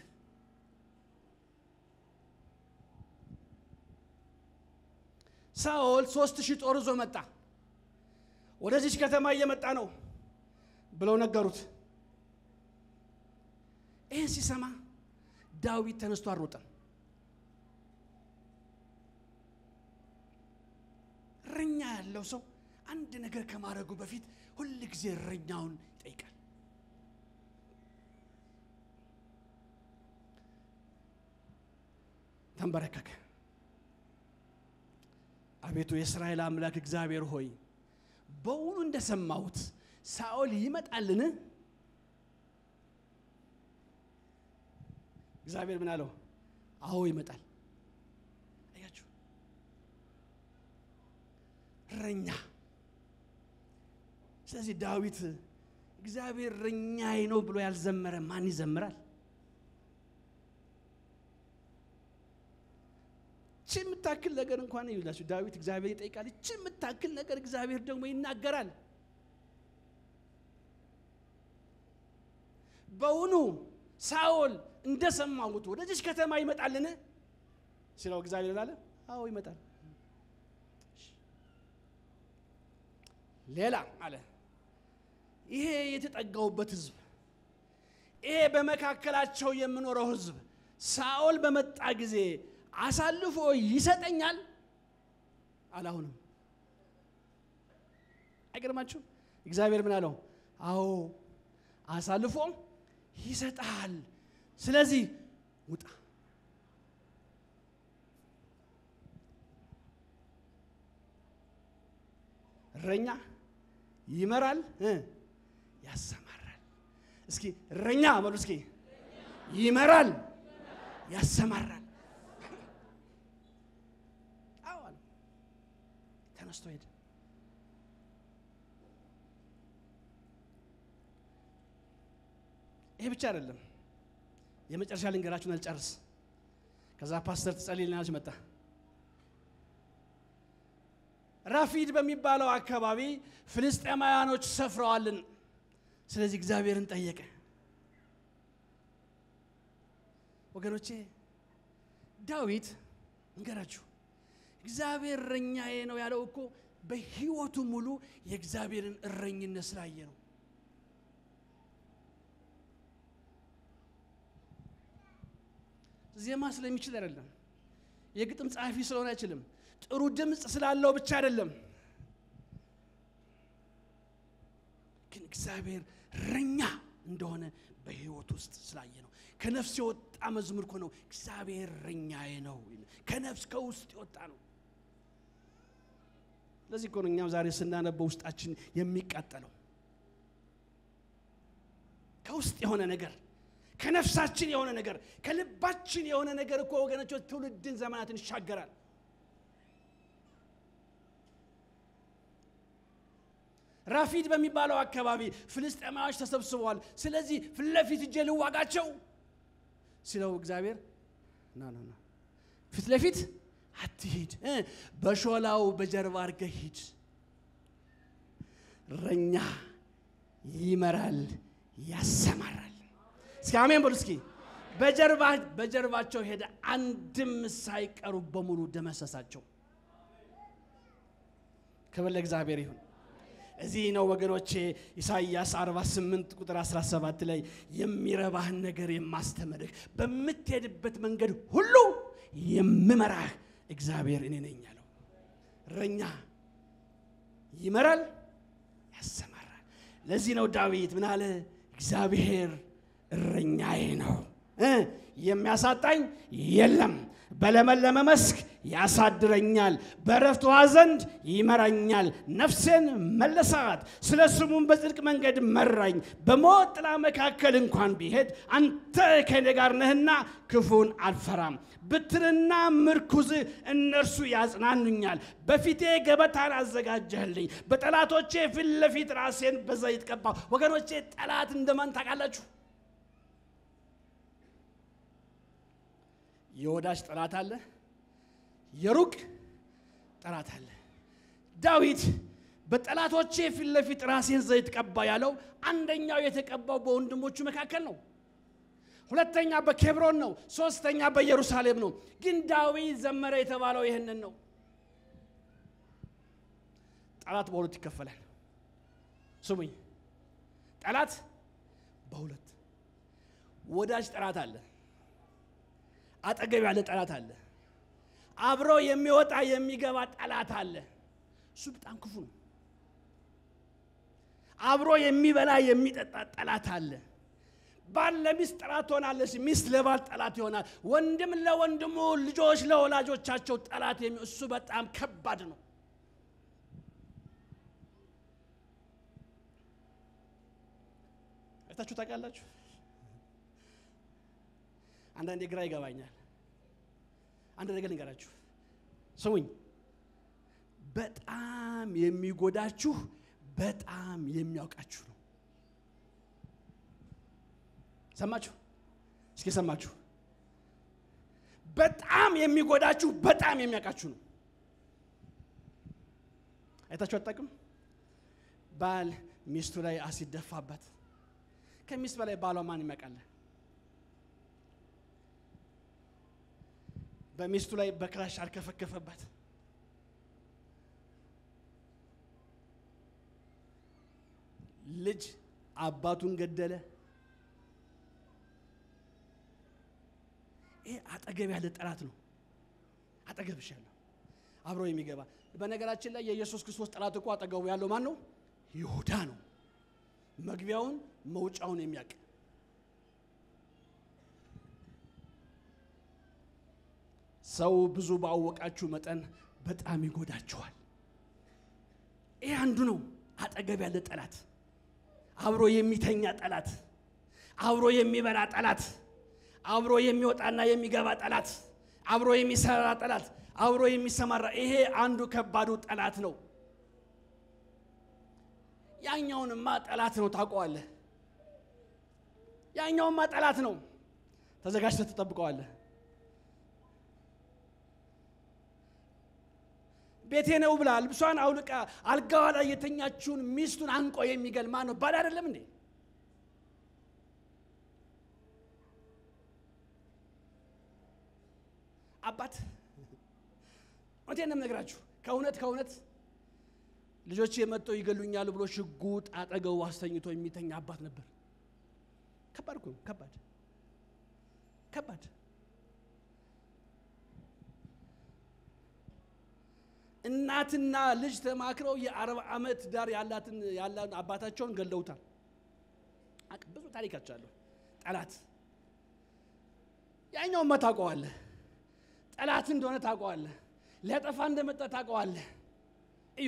ሳኦል ሶስት ሺህ ጦር ይዞ መጣ፣ ወደዚች ከተማ እየመጣ ነው ብለው ነገሩት። ይህን ሲሰማ ዳዊት ተነስቶ አልሮጠም። እረኛ ያለው ሰው አንድ ነገር ከማድረጉ በፊት ሁል ጊዜ እረኛውን ይጠይቃል። ተንበረከከ። አቤቱ የእስራኤል አምላክ እግዚአብሔር ሆይ በውኑ እንደሰማሁት ሳኦል ይመጣልን? እግዚአብሔር ምን አለው? አዎ ይመጣል። እረኛ። ስለዚህ ዳዊት እግዚአብሔር እረኛዬ ነው ብሎ ያልዘመረ ማን ይዘምራል? እቺ የምታክል ነገር እንኳን ይላችሁ ዳዊት እግዚአብሔር ይጠይቃል። እቺ የምታክል ነገር እግዚአብሔር ደግሞ ይናገራል። በውኑ ሳኦል እንደሰማሁት ወደዚች ከተማ ይመጣልን ሲለው እግዚአብሔር ላለ አዎ ይመጣል። ሌላ አለ ይሄ የተጠጋውበት ህዝብ ይሄ በመካከላቸው የምኖረው ህዝብ ሳኦል በመጣ ጊዜ አሳልፎ ይሰጠኛል አላሁንም። አይገርማችሁ? እግዚአብሔር ምን አለው? አዎ አሳልፎ ይሰጣል። ስለዚህ ውጣ። እረኛ ይመራል እ ያሰማራል። እስኪ እረኛ በሉ እስኪ ይመራል ያሰማራል። አዎ አለ። ተነስቶ ሄደ። ይሄ ብቻ አይደለም። የመጨረሻ ልንገራችሁን አልጨርስ። ከዛ ፓስተር ትጸልይልናለች መጣ። ራፊድ በሚባለው አካባቢ ፍልስጤማውያኖች ሰፍረዋልን። ስለዚህ እግዚአብሔርን ጠየቀ። ወገኖቼ ዳዊት እንገራችሁ እግዚአብሔር እረኛዬ ነው ያለው እኮ በሕይወቱ ሙሉ የእግዚአብሔርን እረኝነት ስላየ ነው። ዜማ ስለሚችል አይደለም። የግጥም ጸሐፊ ስለሆነ አይችልም። ጥሩ ድምፅ ስላለው ብቻ አይደለም። ግን እግዚአብሔር እረኛ እንደሆነ በሕይወት ውስጥ ስላየ ነው። ከነፍስ የወጣ መዝሙር እኮ ነው። እግዚአብሔር እረኛዬ ነው። ከነፍስ ከውስጥ የወጣ ነው። ለዚህ እኮ ነው እኛም ዛሬ ስናነበው ውስጣችን የሚቃጠለው ከውስጥ የሆነ ነገር ከነፍሳችን የሆነ ነገር ከልባችን የሆነ ነገር እኮ ወገኖች ትውልድን ዘመናትን ይሻገራል። ራፊድ በሚባለው አካባቢ ፍልስጤማዎች ተሰብስበዋል። ስለዚህ ፊት ለፊት እጄ ልዋጋቸው ሲለው እግዚአብሔር ና ና ና ፊት ለፊት አትሂድ፣ እ በሾላው በጀርባ አድርገህ ሂድ። እረኛ ይመራል ያሰማራል። እስኪ አሜን በሉ እስኪ። በጀርባ በጀርባቸው ሄደ፣ አንድም ሳይቀሩ በሙሉ ደመሰሳቸው። ክብር ለእግዚአብሔር ይሁን። እዚህ ነው ወገኖቼ ኢሳይያስ 48 ቁጥር 17 ላይ የሚረባህን ነገር የማስተምርህ በምትሄድበት መንገድ ሁሉ የምመራህ እግዚአብሔር እኔ ነኝ ያለው። እረኛ ይመራል ያሰማራል። ለዚህ ነው ዳዊት ምን አለ? እግዚአብሔር እረኛዬ ነው እ የሚያሳጣኝ የለም። በለመለመ መስክ ያሳድረኛል፣ በእረፍት ውኃ ዘንድ ይመራኛል። ነፍሴን መለሳት፣ ስለ ስሙም በጽድቅ መንገድ መራኝ። በሞት ጥላ መካከል እንኳን ቢሄድ አንተ ከእኔ ጋር ነህና ክፉን አልፈራም። ብትርና ምርኩዝ እነርሱ ያጽናኑኛል። በፊቴ ገበታን አዘጋጀህልኝ፣ በጠላቶቼ ፊት ለፊት ራሴን በዘይት ቀባሁ። ወገኖቼ ጠላት እንደማን ታውቃላችሁ? የወዳጅ ጠላት አለ፣ የሩቅ ጠላት አለ። ዳዊት በጠላቶቼ ፊት ለፊት ራሴን ዘይት ቀባ ያለው አንደኛው የተቀባው በወንድሞቹ መካከል ነው። ሁለተኛ በኬብሮን ነው። ሶስተኛ በኢየሩሳሌም ነው። ግን ዳዊት ዘመረ የተባለው ይህንን ነው። ጠላት በሁለት ይከፈላል። ስሙኝ፣ ጠላት በሁለት ወዳጅ ጠላት አለ አጠገብ ያለ ጠላት አለ። አብሮ የሚወጣ የሚገባ ጠላት አለ። እሱ በጣም ክፉ ነው። አብሮ የሚበላ የሚጠጣ ጠላት አለ። ባል ለሚስት ጠላት ትሆናለች፣ ሚስት ለባል ጠላት ይሆናል። ወንድም ለወንድሙ፣ ልጆች ለወላጆቻቸው ጠላት የሚ እሱ በጣም ከባድ ነው። አይታችሁ ታውቃላችሁ? አንዳንዴ ግራ ይገባኛል። አንድ ነገር ልንገራችሁ፣ ስሙኝ። በጣም የሚጎዳችሁ በጣም የሚያውቃችሁ ነው። ሰማችሁ? እስኪ ሰማችሁ? በጣም የሚጎዳችሁ በጣም የሚያውቃችሁ ነው። አይታችሁ አታውቅም? ባል ሚስቱ ላይ አሲድ ደፋባት። ከሚስት በላይ ባሏ ማን ይመቃል? በሚስቱ ላይ በክራሽ አልከፈከፈባት። ልጅ አባቱን ገደለ። ይሄ አጠገብ ያለ ጠላት ነው። አጠገብሽ ያለው አብሮ የሚገባ በነገራችን ላይ የኢየሱስ ክርስቶስ ጠላት እኮ አጠገቡ ያለው ማን ነው? ይሁዳ ነው። መግቢያውን መውጫውን የሚያውቅ ሰው ብዙ ባወቃችሁ መጠን በጣም ይጎዳችኋል። ይህ አንዱ ነው። አጠገብ ያለ ጠላት፣ አብሮ የሚተኛ ጠላት፣ አብሮ የሚበላ ጠላት፣ አብሮ የሚወጣና የሚገባ ጠላት፣ አብሮ የሚሰራ ጠላት፣ አብሮ የሚሰማራ ይሄ አንዱ ከባዱ ጠላት ነው። ያኛውንማ ጠላት ነው ታውቀዋለህ። ያኛውንማ ጠላት ነው ተዘጋጅተህ ትጠብቀዋለህ። ቤቴ ነው ብላ ልብሷን አውልቃ አልጋዋ ላይ የተኛችውን ሚስቱን አንቆ የሚገል ማን ነው? ባል አይደለም እንዴ? አባት እውነቴን ነው የምነግራችሁ። ከእውነት ከእውነት ልጆች የመጠው ይገሉኛል ብሎ ሽጉጥ አጠገቡ አስተኝቶ የሚተኛ አባት ነበር። ከባድ እኮ ነው። ከባድ ከባድ እናትና ልጅ ተማክረው የአርባ ዓመት ዳር ያላትን ያላን አባታቸውን ገለውታል። አቅ- ብዙ ታሪካቸው አለሁ። ጠላት ያኛውማ ታውቀዋለህ። ጠላት እንደሆነ ታውቀዋለህ። ሊያጠፋ እንደመጣ ታውቀዋለህ። እዩ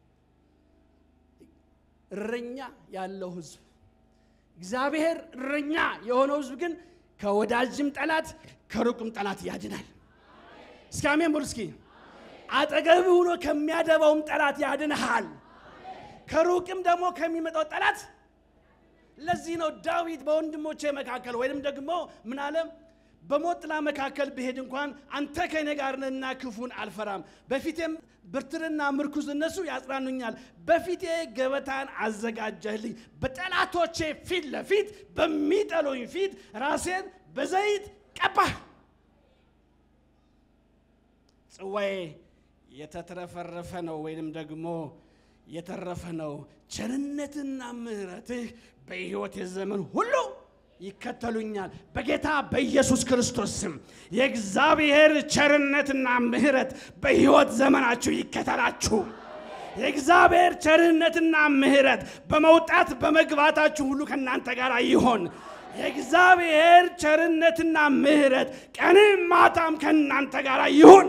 እረኛ ያለው ህዝብ እግዚአብሔር እረኛ የሆነው ህዝብ ግን ከወዳጅም ጠላት ከሩቅም ጠላት ያድናል። እስኪ አሜን በሉ እስኪ። አጠገብ ሆኖ ከሚያደባውም ጠላት ያድንሃል፣ ከሩቅም ደግሞ ከሚመጣው ጠላት። ለዚህ ነው ዳዊት በወንድሞቼ መካከል ወይም ደግሞ ምን አለም በሞት ጥላ መካከል ብሄድ እንኳን አንተ ከእኔ ጋር ነህና ክፉን አልፈራም። በፊቴም ብርትርና ምርኩዝ እነሱ ያጽናኑኛል። በፊቴ ገበታን አዘጋጀህልኝ፣ በጠላቶቼ ፊት ለፊት በሚጠሉኝ ፊት ራሴን በዘይት ቀባህ። ጽዋዬ የተትረፈረፈ ነው ወይንም ደግሞ የተረፈ ነው። ቸርነትና ምሕረትህ በሕይወት የዘመን ሁሉ ይከተሉኛል። በጌታ በኢየሱስ ክርስቶስ ስም የእግዚአብሔር ቸርነትና ምሕረት በሕይወት ዘመናችሁ ይከተላችሁ። የእግዚአብሔር ቸርነትና ምሕረት በመውጣት በመግባታችሁ ሁሉ ከእናንተ ጋር ይሆን። የእግዚአብሔር ቸርነትና ምሕረት ቀንም ማታም ከእናንተ ጋር ይሁን።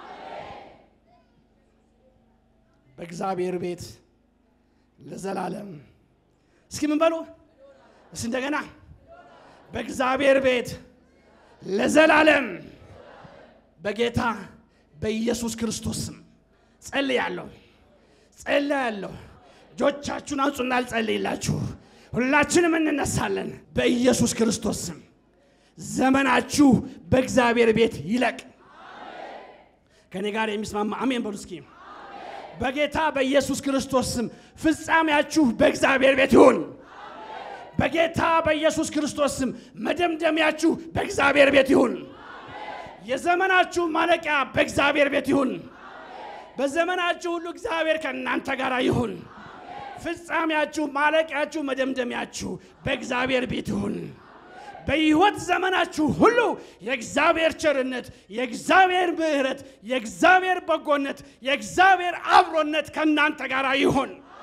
በእግዚአብሔር ቤት ለዘላለም እስኪ ምን በሉ እስ እንደገና በእግዚአብሔር ቤት ለዘላለም በጌታ በኢየሱስ ክርስቶስ ስም ጸልያለሁ ጸልያለሁ። እጆቻችሁን አንጹና ልጸልይላችሁ። ሁላችንም እንነሳለን። በኢየሱስ ክርስቶስ ስም ዘመናችሁ በእግዚአብሔር ቤት ይለቅ። ከእኔ ጋር የሚስማማ አሜን በሉ እስኪ። በጌታ በኢየሱስ ክርስቶስ ስም ፍጻሜያችሁ በእግዚአብሔር ቤት ይሁን። በጌታ በኢየሱስ ክርስቶስ ስም መደምደሚያችሁ በእግዚአብሔር ቤት ይሁን። የዘመናችሁ ማለቂያ በእግዚአብሔር ቤት ይሁን። በዘመናችሁ ሁሉ እግዚአብሔር ከእናንተ ጋር ይሁን። ፍጻሜያችሁ፣ ማለቂያችሁ፣ መደምደሚያችሁ በእግዚአብሔር ቤት ይሁን። በሕይወት ዘመናችሁ ሁሉ የእግዚአብሔር ቸርነት፣ የእግዚአብሔር ምሕረት፣ የእግዚአብሔር በጎነት፣ የእግዚአብሔር አብሮነት ከእናንተ ጋር ይሁን።